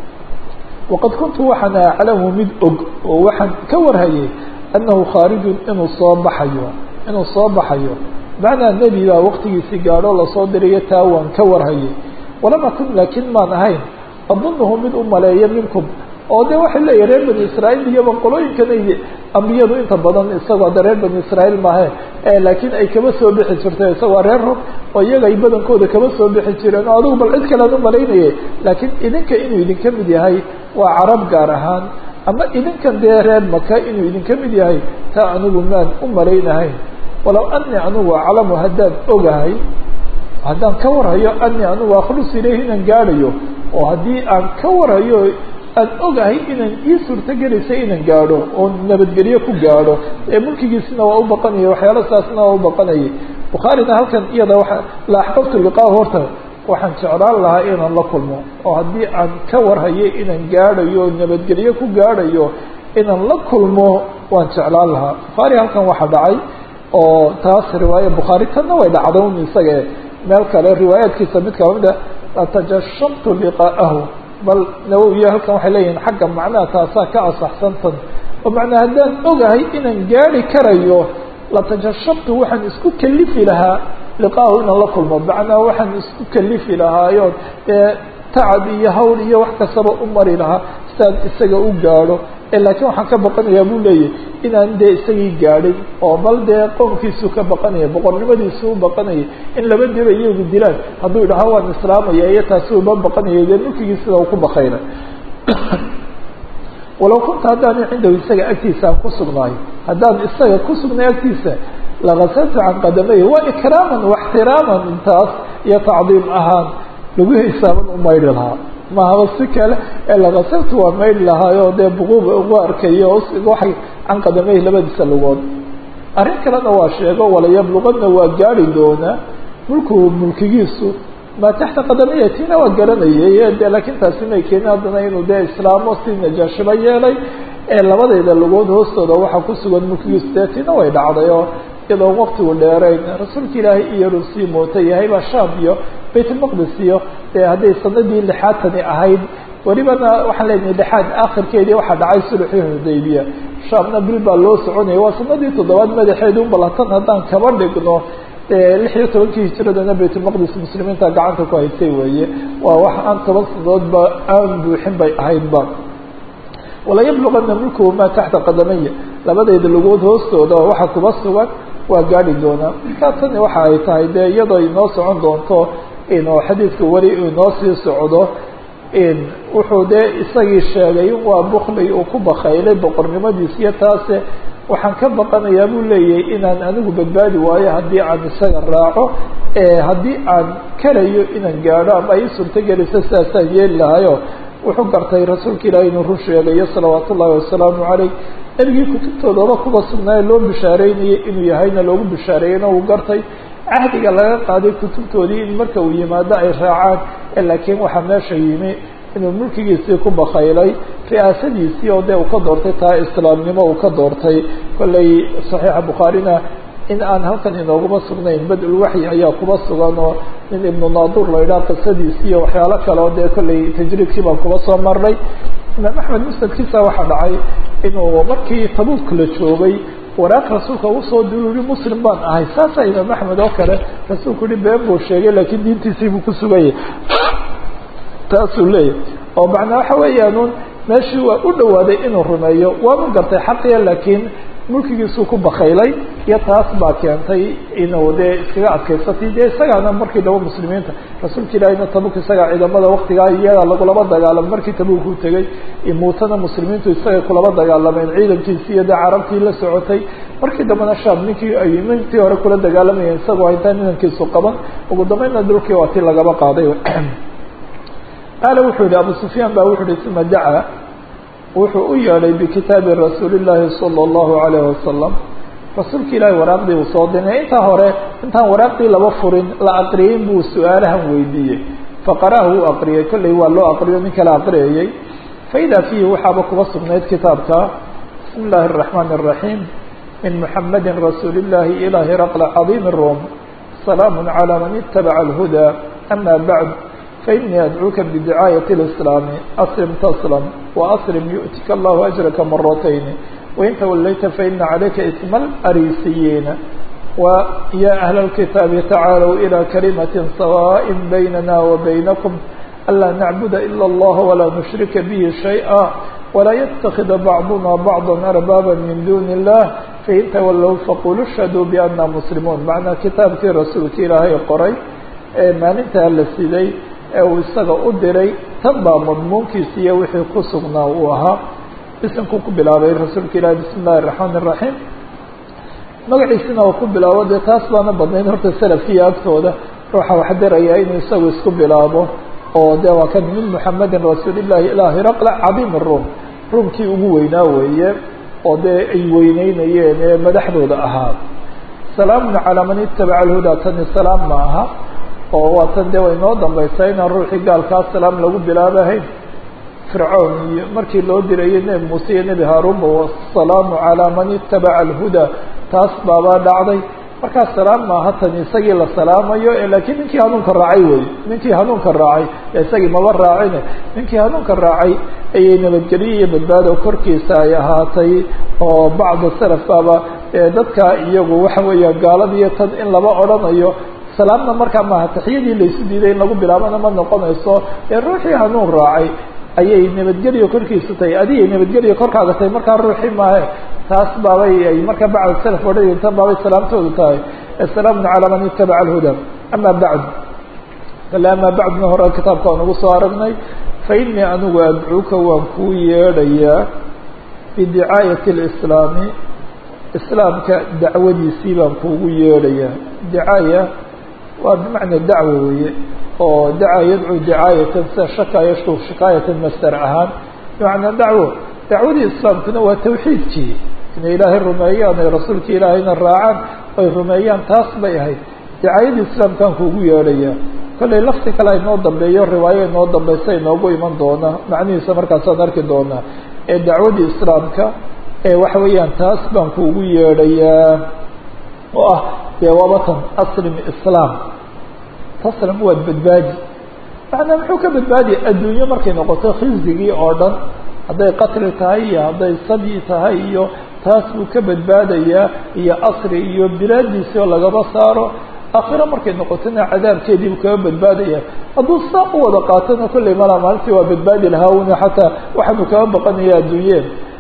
waqad kuntu waxaan aclamu mid og oo waxaan ka warhayay annahu khaarijun inuu soo baxayo inuu soo baxayo macnaa nebi baa waqtigiisii gaadho lasoo dirayo taa waan ka warhayay walama kun laakiin maan ahayn adunuhu mid u maleeya minkum oo de waxay leeyahy reer bani israail iyo boqolooyinkan ay ambiyadu inta badan isagoo de reer bani israail maahe laakiin ay kaba soo bixi jirtay isagoo reer rog oo iyaga ay badankooda kaba soo bixi jireen oo adugu bal cid kalean u malaynayay laakiin idinka inuu idinka mid yahay waa carab gaar ahaan ama idinkan dee reer maka inuu idinka mid yahay taa anigu maan u malaynahayn walow anii anigu aclamu haddaan ogahay haddaan ka warhayo anii anigu akhlus ilayhi inaan gaadhayo oo haddii aan ka warhayo aan ogahay inaan ii suurtogelaysa inaan gaadho oo nabadgelyo ku gaadho ee mulkigiisina waa u baqanaya waxyaala saasna waa u baqanayay bukhaarina halkan iyada waa la axbabtu liqaa horta waxaan jeclaan lahaa inaan la kulmo oo haddii aan ka warhayo inaan gaadhayo o nabadgelyo ku gaadhayo inaan la kulmo waan jeclaan lahaa bukhaari halkan waxaa dhacay oo taas riwaaya bukhaari tanna way dhacda un isaga meel kale riwaayaadkiisa mid kamida latajashamtu liqaa'ahu bal nawowiya halkan waxay leeyihiin xagga macnaha taasaa ka asaxsantan oo macnaa haddaan ogahay inaan gaadi karayo latajashabtu waxaan isku kalifi lahaa liqaahu inaan la kulmo macnaa waxaan isku kalifi lahaayo dee tacab iyo hawl iyo wax kastaba u mari lahaa sidaan isaga u gaadho laakiin waxaan ka baqanayaa buu leeyahy inaan dee isagii gaadhin oo bal dee qoomkiisuu ka baqanaya boqornimadiisu u baqanaya in laba diba iyagu dilaan hadduu idhaha waan islaamaya iyo taasi uba baqanaya dee mulkigii sida uu ku baqayna walow kunta haddaan cindahu isaga agtiisa aan ku sugnaayo haddaan isaga ku sugnay agtiisa lagasaltu can qadamay waa ikraaman waxtiraaman intaas iyo tacdiim ahaan lagu hisaaban u maydhi lahaa mahaba si kale ee lagasaltu waa maydhi lahaayo dee buquuba ugu arkayo waxay can qadamay labadiisa lugood arrin kalena waa sheego walayabluqadna waa gaari doonaa mulku mulkigiisu maa taxta qadamaya tiina waa garanayay de laakiin taasi may keenin haddana inuu dee islaamo si najaashiba yeelay ee labadayda lugood hoostooda waxaa ku sugan mulkigiisu dee tiina way dhacday oo iyadoo waktigu dheerayn rasuulka ilaahay iyo rusii moota yahay baa shaam iyo baytulmaqdis iyo dee hadday sanadii lixaadtani ahayd welibana waxaan leenahay lixaad akhirkeedii waxaa dhacay sulxii xudaybiya shaamna bil baa loo soconaya waa sanadii toddobaad madaxeedu balatan haddaan kaba dhigno lix iyo tobankii hijiradana baytulmaqdis muslimiinta gacanta ku haysay weeye waa wax aan toban sanadoodba aan buuxin bay ahaydba walayabluqana mulkuhu maa taxta qadamaya labadayda lugood hoostooda waxa kuba sugan waa gaadhi doonaa markaa tani waxa ay tahay dee iyadoo inoo socon doonto inuu xadiidka weli inoo sii socdo wuxuu dee isagii sheegay in waa bukli uu ku bakaylay boqornimadiis iyo taase waxaan ka baqanayaa buu leeyahay inaan anigu badbaadi waayo haddii aan isaga raaco haddii aan karayo inaan gaadho ama ay suurtogeliso sidaasaan yeeli lahayo wuxuu gartay rasuulka ilaahi inuu run sheegayo salawaat ullahi wasalaamu caleyh nebigii kutubtoodaba kuba sugnaaye loo bishaareynayay inuu yahayna loogu bishaareeyeyna uu gartay cahdiga laga qaaday kutubtoodii in marka uu yimaado ay raacaan laakiin waxaa meesha yimi inuu mulkigiisii ku bakaylay ri'aasadiisii oo dee uu ka doortay taa islaamnimo uu ka doortay kollay saxiixa bukhaarina in aan halkan inooguma sugnayn bad-ul waxyi ayaa kuba sugan oo nin ibnu naadur la yidhaha qisadiisi iyo waxyaalo kale oo dee kollay tajriibkii baan kuba soo marnay imaam axmed musnadkiisa waxaa dhacay inuu markii tabuuk la joogay waraaq rasuulka ugu soo diri ui muslim baan ahay saasaa imaam axmed oo kale rasuulku yihi been buu sheegay laakiin diintiisii buu ku sugayay taasuu leeyahy oo macnaa waxa weeyaan un meeshii waa u dhawaaday inuu rumeeyo waanu gartay xaqiya laakiin mulkigiisuu ku bakaylay iyo taas baa keentay inuu dee iskaga adkaysatay dee isagaana markii daba muslimiinta rasuulka ilaahina tabuk isagaa ciidamada waktigaa iyagaa lagulaba dagaalamay markii tabuk uu tegay muutana muslimiintu isagay kulaba dagaalameen ciidankiisii iyo dee carabtii la socotay markii dambena shaam ninkii ay mintii hore kula dagaalamayeen isagoo intaan inankiisu qaban ugu dambeynna dhulkii waa tii lagaba qaaday qaala wuxuu yihi abu sufyaan ba wuxu uhi uma dacaa wuxuu u yeedhay bikitaabi rasuuli llaahi sala allahu alayhi wasalam rasuulka ilaahi waraaqdii uu soo dinay intaa hore intaan waraaqdii laba furin la aqriyin buu su-aalahan weydiiyey faqara'ahu uu aqriyay kollay waa loo aqriyo nin kala aqriyayey faidaa fiihi waxaaba kuba sugnayd kitaabka bismi illaahi araxmaani araxiim min muxamadi rasuuli llahi ilaa hiraqla cadiimi rom salaamu calaa man itabaca alhudaa ama bacd fainii adcuuka bidicaayati lislaami aslim taslam waaslim yu'tika allahu ajraka maratayni wain tawallayta faina calayka isma alariisiyiina ويا أهل الكتاب تعالوا إلى كلمة سواء بيننا وبينكم ألا نعبد إلا الله ولا نشرك به شيئا ولا يتخذ بعضنا بعضا أربابا من دون الله فإن تولوا فقولوا اشهدوا بأننا مسلمون معنى كتابك رسولك إلهي قري maalintaa la siday ee uu isaga u diray tan baa madmuunkiisiiyo wixii ku sugnaa uu ahaa bisimkuu ku bilaabay rasuulka ilahi bismi illahi الرaحmaan الرaحيم magaciisina oo ku bilaabo dee taas baana badnayd horta salafkiiyo agtooda ruuxa wax diraya inuu isagu isku bilaabo oo de waa kan min muxamedin rasuulillahi ilaa hiraqla cadiim الrum rumkii ugu weynaa weeye oo dee ay weyneynayeen ee madaxdooda ahaa salaamun calaa man itabaca alhudaa tani salaam ma aha oo waa tan dee way noo dambaysaa inaan ruuxii gaalkaa salaam lagu bilaabahayn fircoon iyo markii loo dirayay nebi muuse iyo nebi haaruunba wasalaamu calaa man itabaca alhudaa taas baabaa dhacday markaa salaam maaha tani isagii la salaamayo laakiin ninkii hanuunka raacay wey ninkii hanuunka raacay isagii maba raacine ninkii hanuunka raacay ayay nabadgelyo iyo badbaado korkiisa ay ahaatay oo bacda salaf baaba dadka iyagu waxa weeyaan gaaladiiyo tan in laba odhanayo salaamna markaa maaha taxiyadii laysu diiday in lagu bilaabana ma noqonayso ee ruuxii hanuun raacay ayay nabadgelyo korkiisu tahay adigay nabadgelyo korkaaga tahay markaa ruuxii maahe taas baabay ay markaa bacd salaf odhanayen tan baabay salaamtoodu tahay asalaamun calaa man itabaca alhuda ama bacd kale amaa bacdna hore kitaabka aan ugu soo aragnay fa inii anigu adcuuka waan kuu yeedhayaa bidicaayati lislaami islaamka dacwadiisii baan kuugu yeedhayaa dicaaya waa bimacna dacwo weeye oo dacaa yadcuu dicaayatan sida shaka yashku shikaayatan masder ahaan bimacnaa dacwo dacwadii islaamkuna waa tawxiidkii inay ilaahay rumeeyaan ay rasuulka ilaahayna raacaan ay rumeeyaan taas bay ahayd dicaayadii islaamkaan kuugu yeedhayaa kollay lafti kale inoo dambeeyo riwaayo inoo dambeysa inoogu iman doona macnihiisa markaasaan arki doonaa ee dacwadii islaamka ee waxa weeyaan taas baan kuugu yeedhayaa oo ah dee waabatan aslim islaam taslam waad badbaadi macnaa muxuu ka badbaadiya adduunyo markay noqoto khizigii oo dhan hadday qatli tahay iyo hadday sadyi tahay iyo taas buu ka badbaadayaa iyo asri iyo bilaadiisii oo lagaba saaro aakhiro markay noqotona cadaabkeedii buu kaga badbaadaya hadduu saa u wada qaatona kollay malaa maalintii waa badbaadi lahaa una xataa waxaanu kaga baqanaya adduunyeen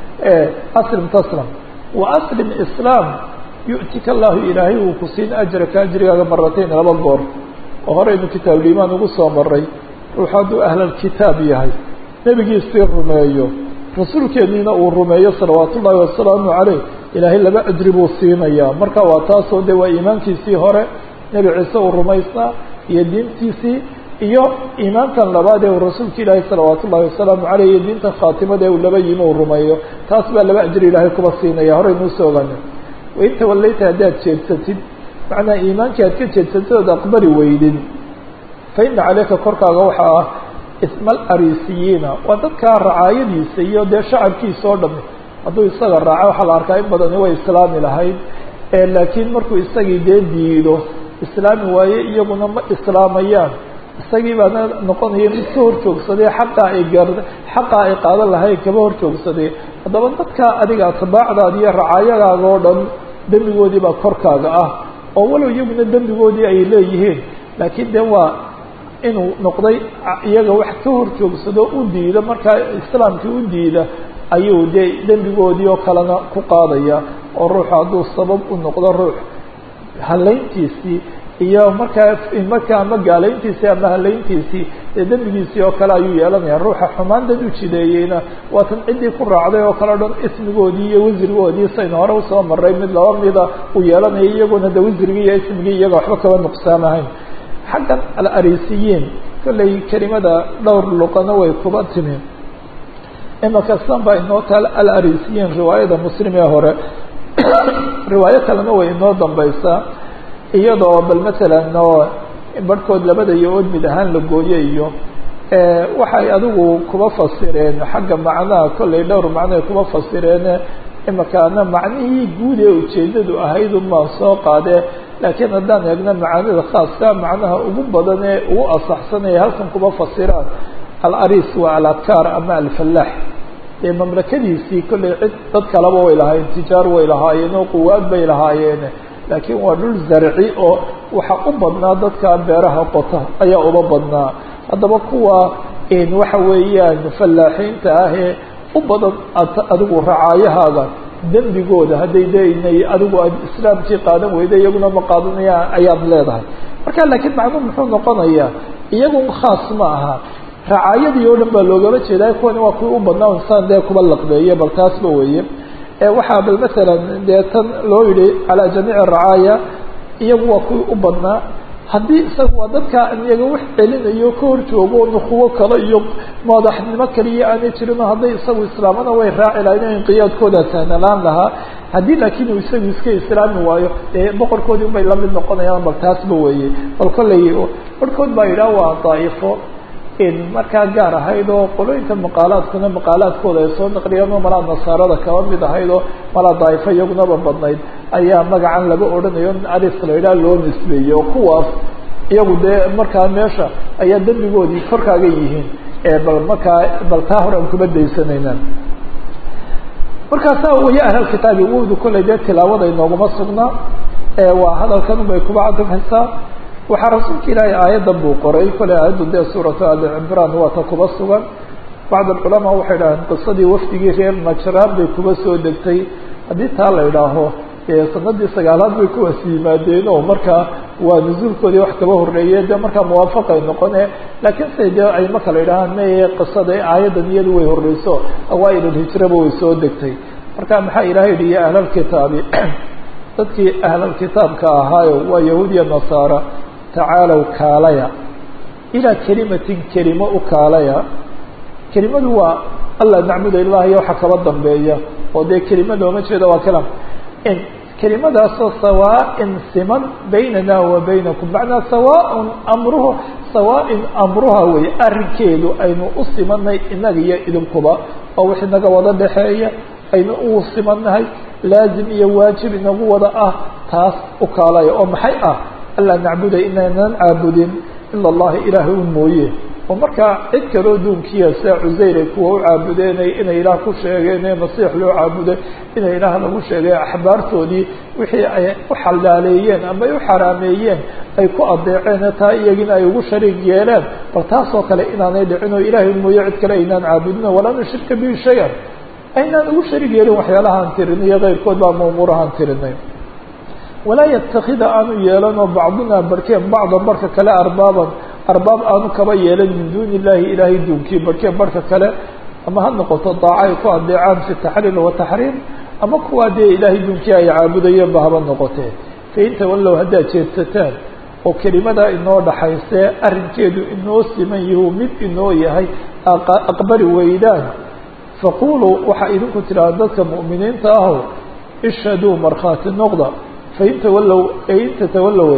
aslim taslam wa aslim islaam yu'tika allahu ilaahay uu ku siin ajraka ajrigaaga maratayn laba goor oo horeynu kitaabulimaan ugu soo maray ruux hadduu ahlalkitaab yahay nebigiisii rumeeyo rasuulkeeniina uu rumeeyo salawaatu ullaahi wasalaamu caleyh ilaahay laba ajri buu siinayaa marka waa taasoo de waa iimaankiisii hore nebi ciise uu rumaysnaa iyo diintiisii iyo iimaankan labaad ee uu rasuulka ilaahay salawaatu ullahi wasalaamu caleyh iyo diinta khaatimada uu laba yimi uu rumeeyo taas baa laba ajri ilaahay kuba siinaya horeynuu soo ogaana wain tawallayta haddaad jeedsatid macnaa iimaankii aad ka jeedsatid ood aqbali weydid fa ina caleyka korkaaga waxaa ah isma alarisiyiina waa dadkaa racaayadiisa iyo dee shacabkiisa oo dhami hadduu isaga raaco waxaa la arkaa in badani way islaami lahayd laakiin markuu isagii dee diido islaami waaye iyaguna ma islaamayaan isagii baana noqonaya mid ka horjoogsaday xaqaa ay gaar xaqaa ay qaadan lahayn kaba horjoogsaday haddaba dadka adiga atbaacdaada iyo racaayagaaga oo dhan dembigoodii baa korkaaga ah oo walow iyaguna dembigoodii ay leeyihiin laakiin de waa inuu noqday iyaga wax ka horjoogsado u diida markaa islaamkii u diida ayuu dee dembigoodii oo kalena ku qaadaya oo ruuxu hadduu sabab u noqdo ruux halayntiisii iyo markaa markaa ama gaalayntiisii ama halayntiisii dee dembigiisii oo kale ayuu yeelanaya ruuxa xumaan dad u jideeyeyna waatan ciddii ku raacday oo kale o dhan ismigoodii iyo wasrigoodii saynu hore usoo maray mid laba mida uu yeelanaya iyaguna de wasrigii iyo ismigii iyaga waxba kaba nuqsaamahayn xaggan alarisiyiin kollay kelimada dhowr luqana way kuba timi imaka san baa inoo taal alarisiyiin riwaayada muslim ee hore riwaayo kalena way inoo dambaysaa iyadoo bal masalan oo barhkood labada iyo ood mid ahaan la gooye iyo waxay adigu kuba fasireen xagga macnaha kollay dhowr macnoay kuba fasireen imakaana macnihii guud ee ujeedadu ahayd unbaan soo qaadee laakiin haddaan eegno macaanida khaaska macnaha ugu badan ee ugu asaxsan ee halkan kuba fasiraan alaris waa aladkaar ama alfallaax dee mamlakadiisii kollay cid dad kaleba way lahaayeen tijaar way lahaayeen oo quwaad bay lahaayeen laakiin waa dhul zarci oo waxa u badnaa dadka beeraha qota ayaa uba badnaa haddaba kuwa waxa weeyaan fallaaxiinta ah ee u badan adigu racaayahaaga dembigooda hadday deinay adigu aad islaamkii qaadan weyda iyaguna ma qaadanaya ayaad leedahay marka laakiin macnuu muxuu noqonayaa iyagu khaas ma aha racaayadii oo dhan baa loogama jeedaa kuwani waa kuwii u badnaa insaan dee kuba laqbeeye bal taasba weeye waxaa bal masalan dee tan loo yihi calaa jamiici racaaya iyagu waa kuwii u badnaa haddii isaga waa dadka iyaga wax celinayo ka hor joogo nukuwo kale iyo madaxnimo kaliya aanay jirin oo hadday isagu islaamana way raaci lahayn inqiyaadkooda sahnalaan lahaa haddii laakiin uu isagu iska islaami waayo dee boqorkoodii unbay lamid noqonayaan bal taasba weeye bal kollay barhkood baa yidhaha waa daa'ifo markaa gaar ahayd oo qolooyinka maqaalaadkuna maqaalaadkooda ay soo naqliyeen oo malaa nasaarada kaba mid ahayd oo malaa daa'ifo iyagunaba badnayd ayaa magacan laga odhanayo in aris la yidhaha loo nisbeeyey oo kuwaas iyagu dee markaa meesha ayaa dembigoodii korkaaga yihiin bal markaa bal taa hore aan kuma daysanayna markaasaa waya ahlalkitaabi wowdu kollay dee tilaawada inooguma sugnaa waa hadalkan unbay kuba cadafaysaa waxaa rasuulka ilaahay aayaddan buu qoray koley aayaddu dee suuratu ali cimraan waa ta kuba sugan bacd alculamaa waxay idhaaheen qisadii wafdigii reer najraan bay kuba soo degtay haddii taa la idhaaho dee sanadii sagaalaad bay kuwaas yimaadeen oo markaa waa nusuulkoodii wax kaba horreeye dee markaa muwaafaqay noqone laakiin say dee ay ma kala idhahaan maye qisada aayaddan iyadu way horreyso awaailulhijraba way soo degtay marka maxaa ilahay yihi ya ahlalkitaabi dadkii ahlalkitaabka ahaayo waa yahuud iyo nasaara tacaalow kaalaya ilaa kelimatin kelimo u kaalaya kelimadu waa alla nacbuda ilaah iyo waxa kaba dambeeya oo dee kelima looma jeedo waa kalam kelimadaasoo sawaain siman baynana wa baynakum macnaa sawaaun amruhu sawaain amruha wey arrinkeedu aynu u simanay inaga iyo idinkuba oo wix inaga wada dhexeeya aynu u simannahay laazim iyo waajib inagu wada ah taas u kaalaya oo maxay ah anlaa nacbuda inaynan caabudin ila allahi ilaahay un mooye oo markaa cid kaloo duunkiya sida cusayr ay kuwa u caabudeenay inay ilaah ku sheegeen ee masiix loo caabuday inay ilaah lagu sheegay axbaartoodii wixii ay u xalaaleeyeen ama ay u xaraameeyeen ay ku adeeceen taa iyagina ay ugu shariig yeeleen bal taasoo kale inaanay dhicin oo ilaahay mooye cid kale aynaan caabudin walaa nushrika bihi shay-an aynaan ugu shariig yeelin waxyaalahaan tirinay iyo keyrkood baa maumuurahaan tirinay walaa yatakida aanu yeelanoo bacduna barkeen bacda barka kale arbaaban arbaab aanu kaba yeelan min duuni illahi ilaahay duunkii barkeen barka kale ama ha noqoto daaco ay ku adeecaan fi taxliil wataxriim ama kuwaa dee ilaahay duunkii ay caabudayeen ba haba noqotee fain tawallow haddaad jeedsataan oo kelimadaa inoo dhaxaysee arrinkeedu inoo siman yahu mid inoo yahay aqbali weydaan faquluu waxaa idinku tidhaha dadka mu'miniinta aho ishhaduu markhaati noqda fain tawallow in tatawallow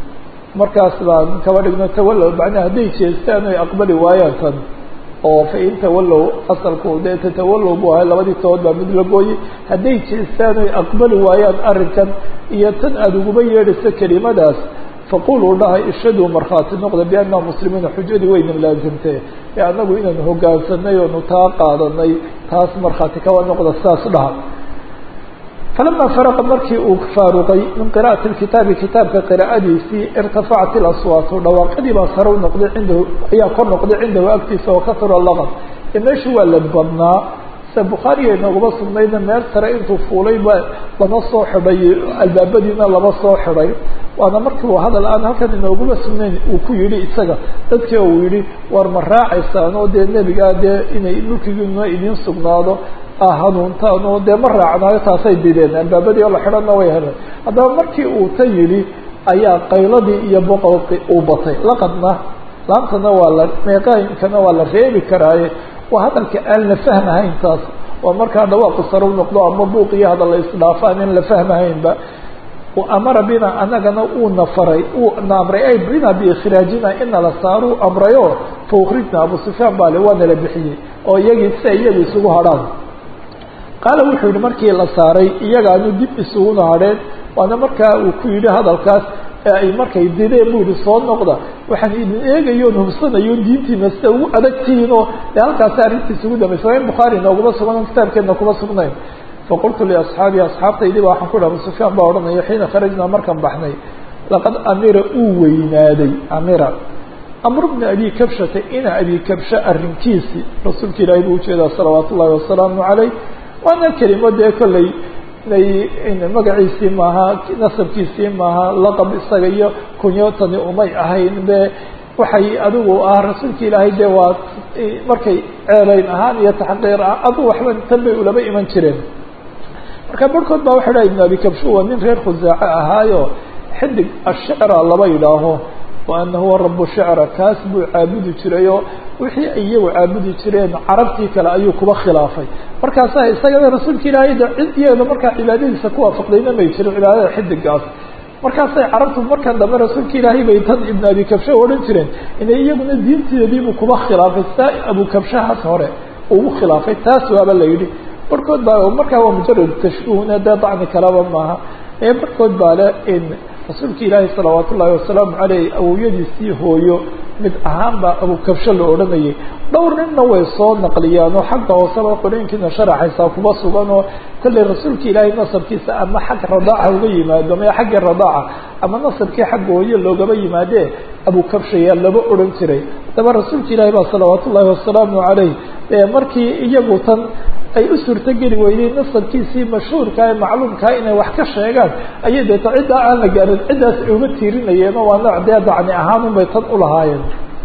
markaas baan kaba dhigno tawallow macnaa hadday jeestaan oy aqbali waayaan tan oo fain tawallow asalku dee tatawallow buu ahay labadii tobood baa mid la gooyey hadday jeestaan oy aqbali waayaan arrinkan iyo tan aada uguba yeedhayso kelimadaas faquluu dhahay ishaduu markhaati noqda bianna muslimiina xujadii wayna laasimtee ee anagu inaanu hogaansanay oonu taa qaadanay taas markhaati kawa noqda saas dhaha falama faraqa markii uu faaruqay min qira'ati kitaabi kitaabka qiraa'adiisii irtafacat ilaswaatu dhawaaqadii baa sare u noqday cindahu ayaa kor noqday cindahu agtiisa wakasura laqad ee meeshu waa la badnaa se bukhaariga inooguma sugnayna meel sare intuu fuulay ba lama soo xidhay albaabadiina lama soo xidhay waana markii uu hadal aan halkan inooguma sugnayn uu ku yidhi isaga dadkii uu yihi war ma raacaysaan oo dee nebigaa dee inay mulkigiina idiin sugnaado hanuuntaan oo dee ma raacnaayo taasay dideen albaabadii oo la xidhanna way heleen haddaba markii uu ta yidhi ayaa qayladii iyo boqolki uu batay laqadna laantana waa la meeqaayinkana waa la reebi karaaye waa hadalka aan la fahmahayn taas oo markaa dhawaaqu sare u noqdo ama buuq iyo hadal la isdhaafaan in la fahmahaynba amara bina anagana uuna faray uuna amray ay bina biikhraajina ina la saaruu amrayo fa ukrijna abu sufyaan baa le waana la bixiyey oo iyagii si ay iyaga isugu hadhaan qaala wuxuu yihi markii la saaray iyagaanu dib isuguna hadheen waana markaa uu ku yidhi hadalkaas ee ay markay dideen bu yihi soo noqda waxaan idin eegayoon hubsanayo diintiina sida ugu adagtihiin oo dee halkaasi arrintiisa ugu dambaysa waa in bukhaari nooguma sugnan kitaabkeedna kuma sugnayn faqultu liasxaabii asxaabtaydii ba waxaan ku dhaha abu sufyaan baa odhanaya xiina kharajnaa markaan baxnay laqad amira uu weynaaday amira amr bna abi kabshata ina abi kabsha arrinkiisii rasuulka ilaahay buu ujeedaa salawaat ullahi wasalaamu caleyh waana kelimo dee kolley magaciisii maaha nasabkiisii maaha laqab isaga iyo kunyotani umay ahayn be waxay adigu ah rasuulka ilaahay dee waa markay ceelayn ahaan iyo taxqiir ah adu waxba tan bay ulaba iman jireen marka barhkood baa waxa dhaha ibn abi kabshu waa nin reer khusaace ahaayo xidig ashicra laba yidhaaho wa ana huwa rabu shicra kaas buu caabudi jirayoo wixii ay iyagu caabudi jireen carabtii kale ayuu kuba khilaafay markaasa isagana rasuulka ilaahay da cid iyada markaa cibaadadiisa ku waafaqdayna may jirin cibaadada xidigaas markaasay carabtu markan dambe rasuulka ilaahay bay tan ibn abi kabsha odhan jireen inay iyaguna diinteediibuu kuba khilaafay saa abu kabshahaas hore ugu khilaafay taas waaba la yidhi barhkood baa markaa waa mujarad tashbuhna dee dacni kalaba maaha ee barhkood baa le in rasuulka ilaahi salawaat ullaahi wasalaamu caleyh awowyadiisii hooyo mid ahaan baa abukabsho la odhanayay dhowr ninna way soo naqliyaan oo xagga hooseba qoreenkiina sharaxaysaa kuba sugan oo kolley rasuulka ilaahay nasabkiisa ama xag radaaca uga yimaado ma xaggii radaaca ama nasabkii xagga hooyo loogaba yimaadee abukabshayaa laba odhan jiray haddaba rasuulka ilaahi baa salawaat ullaahi wasalaamu caleyh markii iyagu tan ay u suurtogeli weydeen nasabkiisii mashhuurka ee macluumkaa inay wax ka sheegaan ayay deeta ciddaa aan la gaarin ciddaas ay uga tiirinayeenoo waa nooc dee dacni ahaanun bay tan ulahaayeen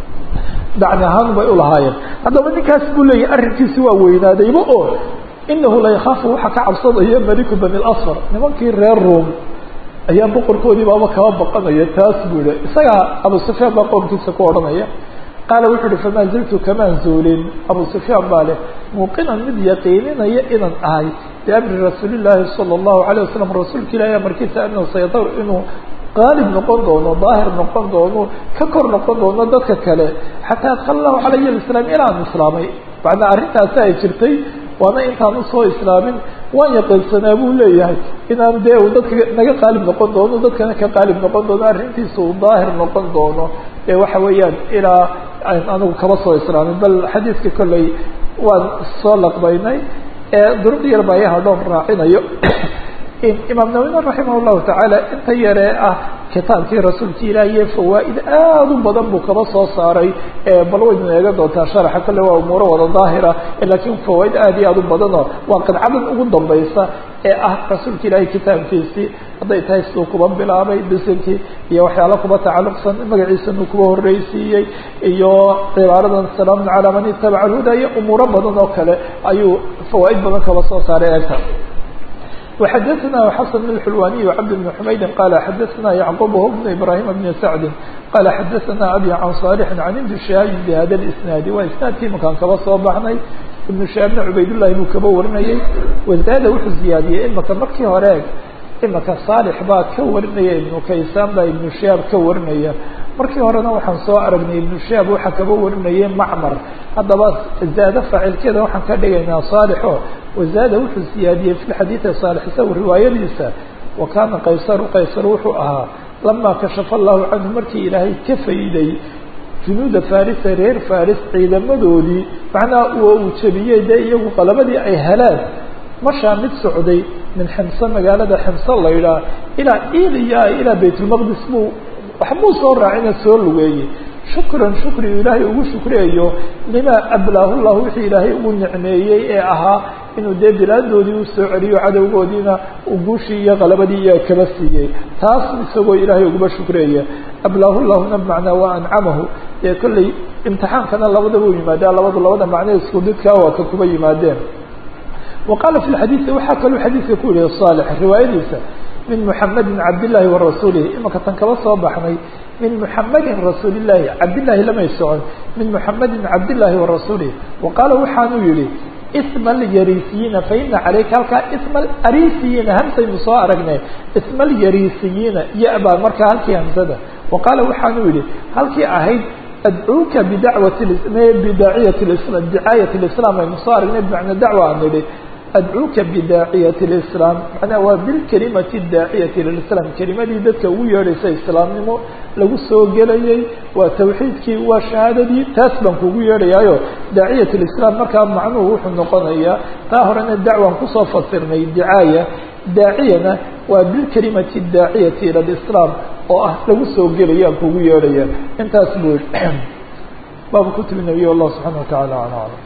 dacni ahaanun bay ulahaayeen haddaba ninkaas buu leeyahy arrinkiisi waa weynaadayba oo inahu la yakhaafu waxa ka cabsadaya maliku bani lasfar nimankii reer room ayaa boqorkoodii baaba kaba baqanaya taas buu yihi isagaa abu sufyaan baa qoomkiisa ku odhanaya qaala wuxu uhi famaa ziltu kamaan zuulin abu sufyaan baa leh muuqinan mid yaqiininaya inaan ahay biamri rasuuli llaahi sala allahu alayh wasalam rasuulka ilahi amarkiisa anahu sayadaw inuu qaalib noqon doono daahir noqon doono ka kor noqon doono dadka kale xataa adkala allahu calaya alislaam ilaan islaamay macnaa arrintaasi ay jirtay waana intaan usoo islaamin waan yaqiinsanaa buu leeyahay inaan dee uu dadka naga qaalib noqon doono dadkana ka qaalib noqon doono arrintiisa uu daahir noqon doono ee waxa weeyaan ilaa anigu kaba soo islaamin bal xadiiska kolley waan soo laqbaynay ee duruq yar baa yaha dhoon raacinayo imaam nawina raximah llahu tacaala inta yaree ah kitaabkii rasuulka ilaahiye fawaa'id aad u badan buu kaba soo saaray bal waynu eegan doontaa sharaxa kolle waa umuuro wada daahira laakiin fawaa'id aad iyo aad u badanoo waa qidcadan ugu dambaysa ee ah rasuulka ilaahay kitaabkiisii hadday tahay siduu kuba bilaabay bisilkii iyo waxyaala kuba tacalluqsan magaciisanuu kuba horreysiiyey iyo cibaaradan salaamun calaa man itabaca alhuda iyo umuuro badan oo kale ayuu fawaa'id badan kaba soo saaray eegta وxdثna xسن بن الحلواني وعبد بن حمyد qال xdثna يعقوب هو بن إبراهيم بن سعد qال xdثna أbي عن صالح عن بن شهاaب بhda الاسناaد waa isناadkii makaan kaba soo baxnay iبن شهاaبna cubaydاللahi buu kaba warinayay وزاada wuxuu ziyaadiyey imaka markii hore imaka صالح baa ka warinaya iبن kaysaan baa iبن شهاaب ka warinaya markii horena waxaan soo aragnay iبن شهاaب waxaa kaba warinayay معmر haddaba zaado faacilkeeda waxaan ka dhigaynaa صالحo wazaada wuxuu siyaadiyey fi xadiidi صالح isagu riwaayadiisa wa kaana qaysaru qaysar wuxuu ahaa lamaa kashafa allahu canhu markii ilaahay ka fayday junuuda farisa reer faris ciidamadoodii macnaha waa uu jebiyey dee iyagu qalabadii ay heleen mashaa mid socday min ximse magaalada ximse la yidhaah ilaa iliya ilaa baytulmaqdis buu waxbuu soo raacina soo lugeeyey shukran shukrigu ilaahay ugu shukriyayo limaa ablaahu llahu wixii ilaahay ugu nicmeeyey ee ahaa inuu dee bilaadoodii u soo celiyo cadowgoodiina uu guushii iyo qalabadii iyo kaba siiyey taas isagoo ilaahay uguba shukriyaya ablaahu llahuna bimacnaa waa ancamahu dee kolley imtixaankana labadaba u yimaadeen labadu labada macne isku didkaa waa ka kuba yimaadeen wa qaala fi lxadiidi waxaa kaluu xadiidka ku yihi saalix riwaayadiisa min muxamedin cabdillaahi wa rasuulihi imaka tan kaba soo baxnay min muxamedin rasuulillahi cabdillaahi lamay socon min muxamedin cabdillaahi wa rasuulihi wa qaala waxaanuu yihi isma alyarisiyiina faina caleyka halkaa isma alarisiyiina hamsaynu soo aragnay isma alyarisiyiina ya-baa markaa halkii hamsada wa qaala waxaanuu yihi halkii ahayd adcuuka bidacwati bidaaciyati lislam dicaayati lislaam aynu soo aragnay bimacnaa dacwa aan nidhi adcuuka bidaaciyati lislaam macnaha waa bilkelimati daaciyati lislaam kelimadii dadka ugu yeedhaysa islaamnimo lagu soo gelayay waa tawxiidkii waa shahaadadii taas baan kugu yeedhayaayo daaciyat lislaam markaa macnuhu wuxuu noqonayaa taa horena dacwaan kusoo fasirnay dicaaya daaciyana waa bilkelimati daaciyati ila lislaam oo ah lagu soo gelaya aan kugu yeedhaya intaas buu baabu kutubi nabiy allah subxaana wa tacala ala aclam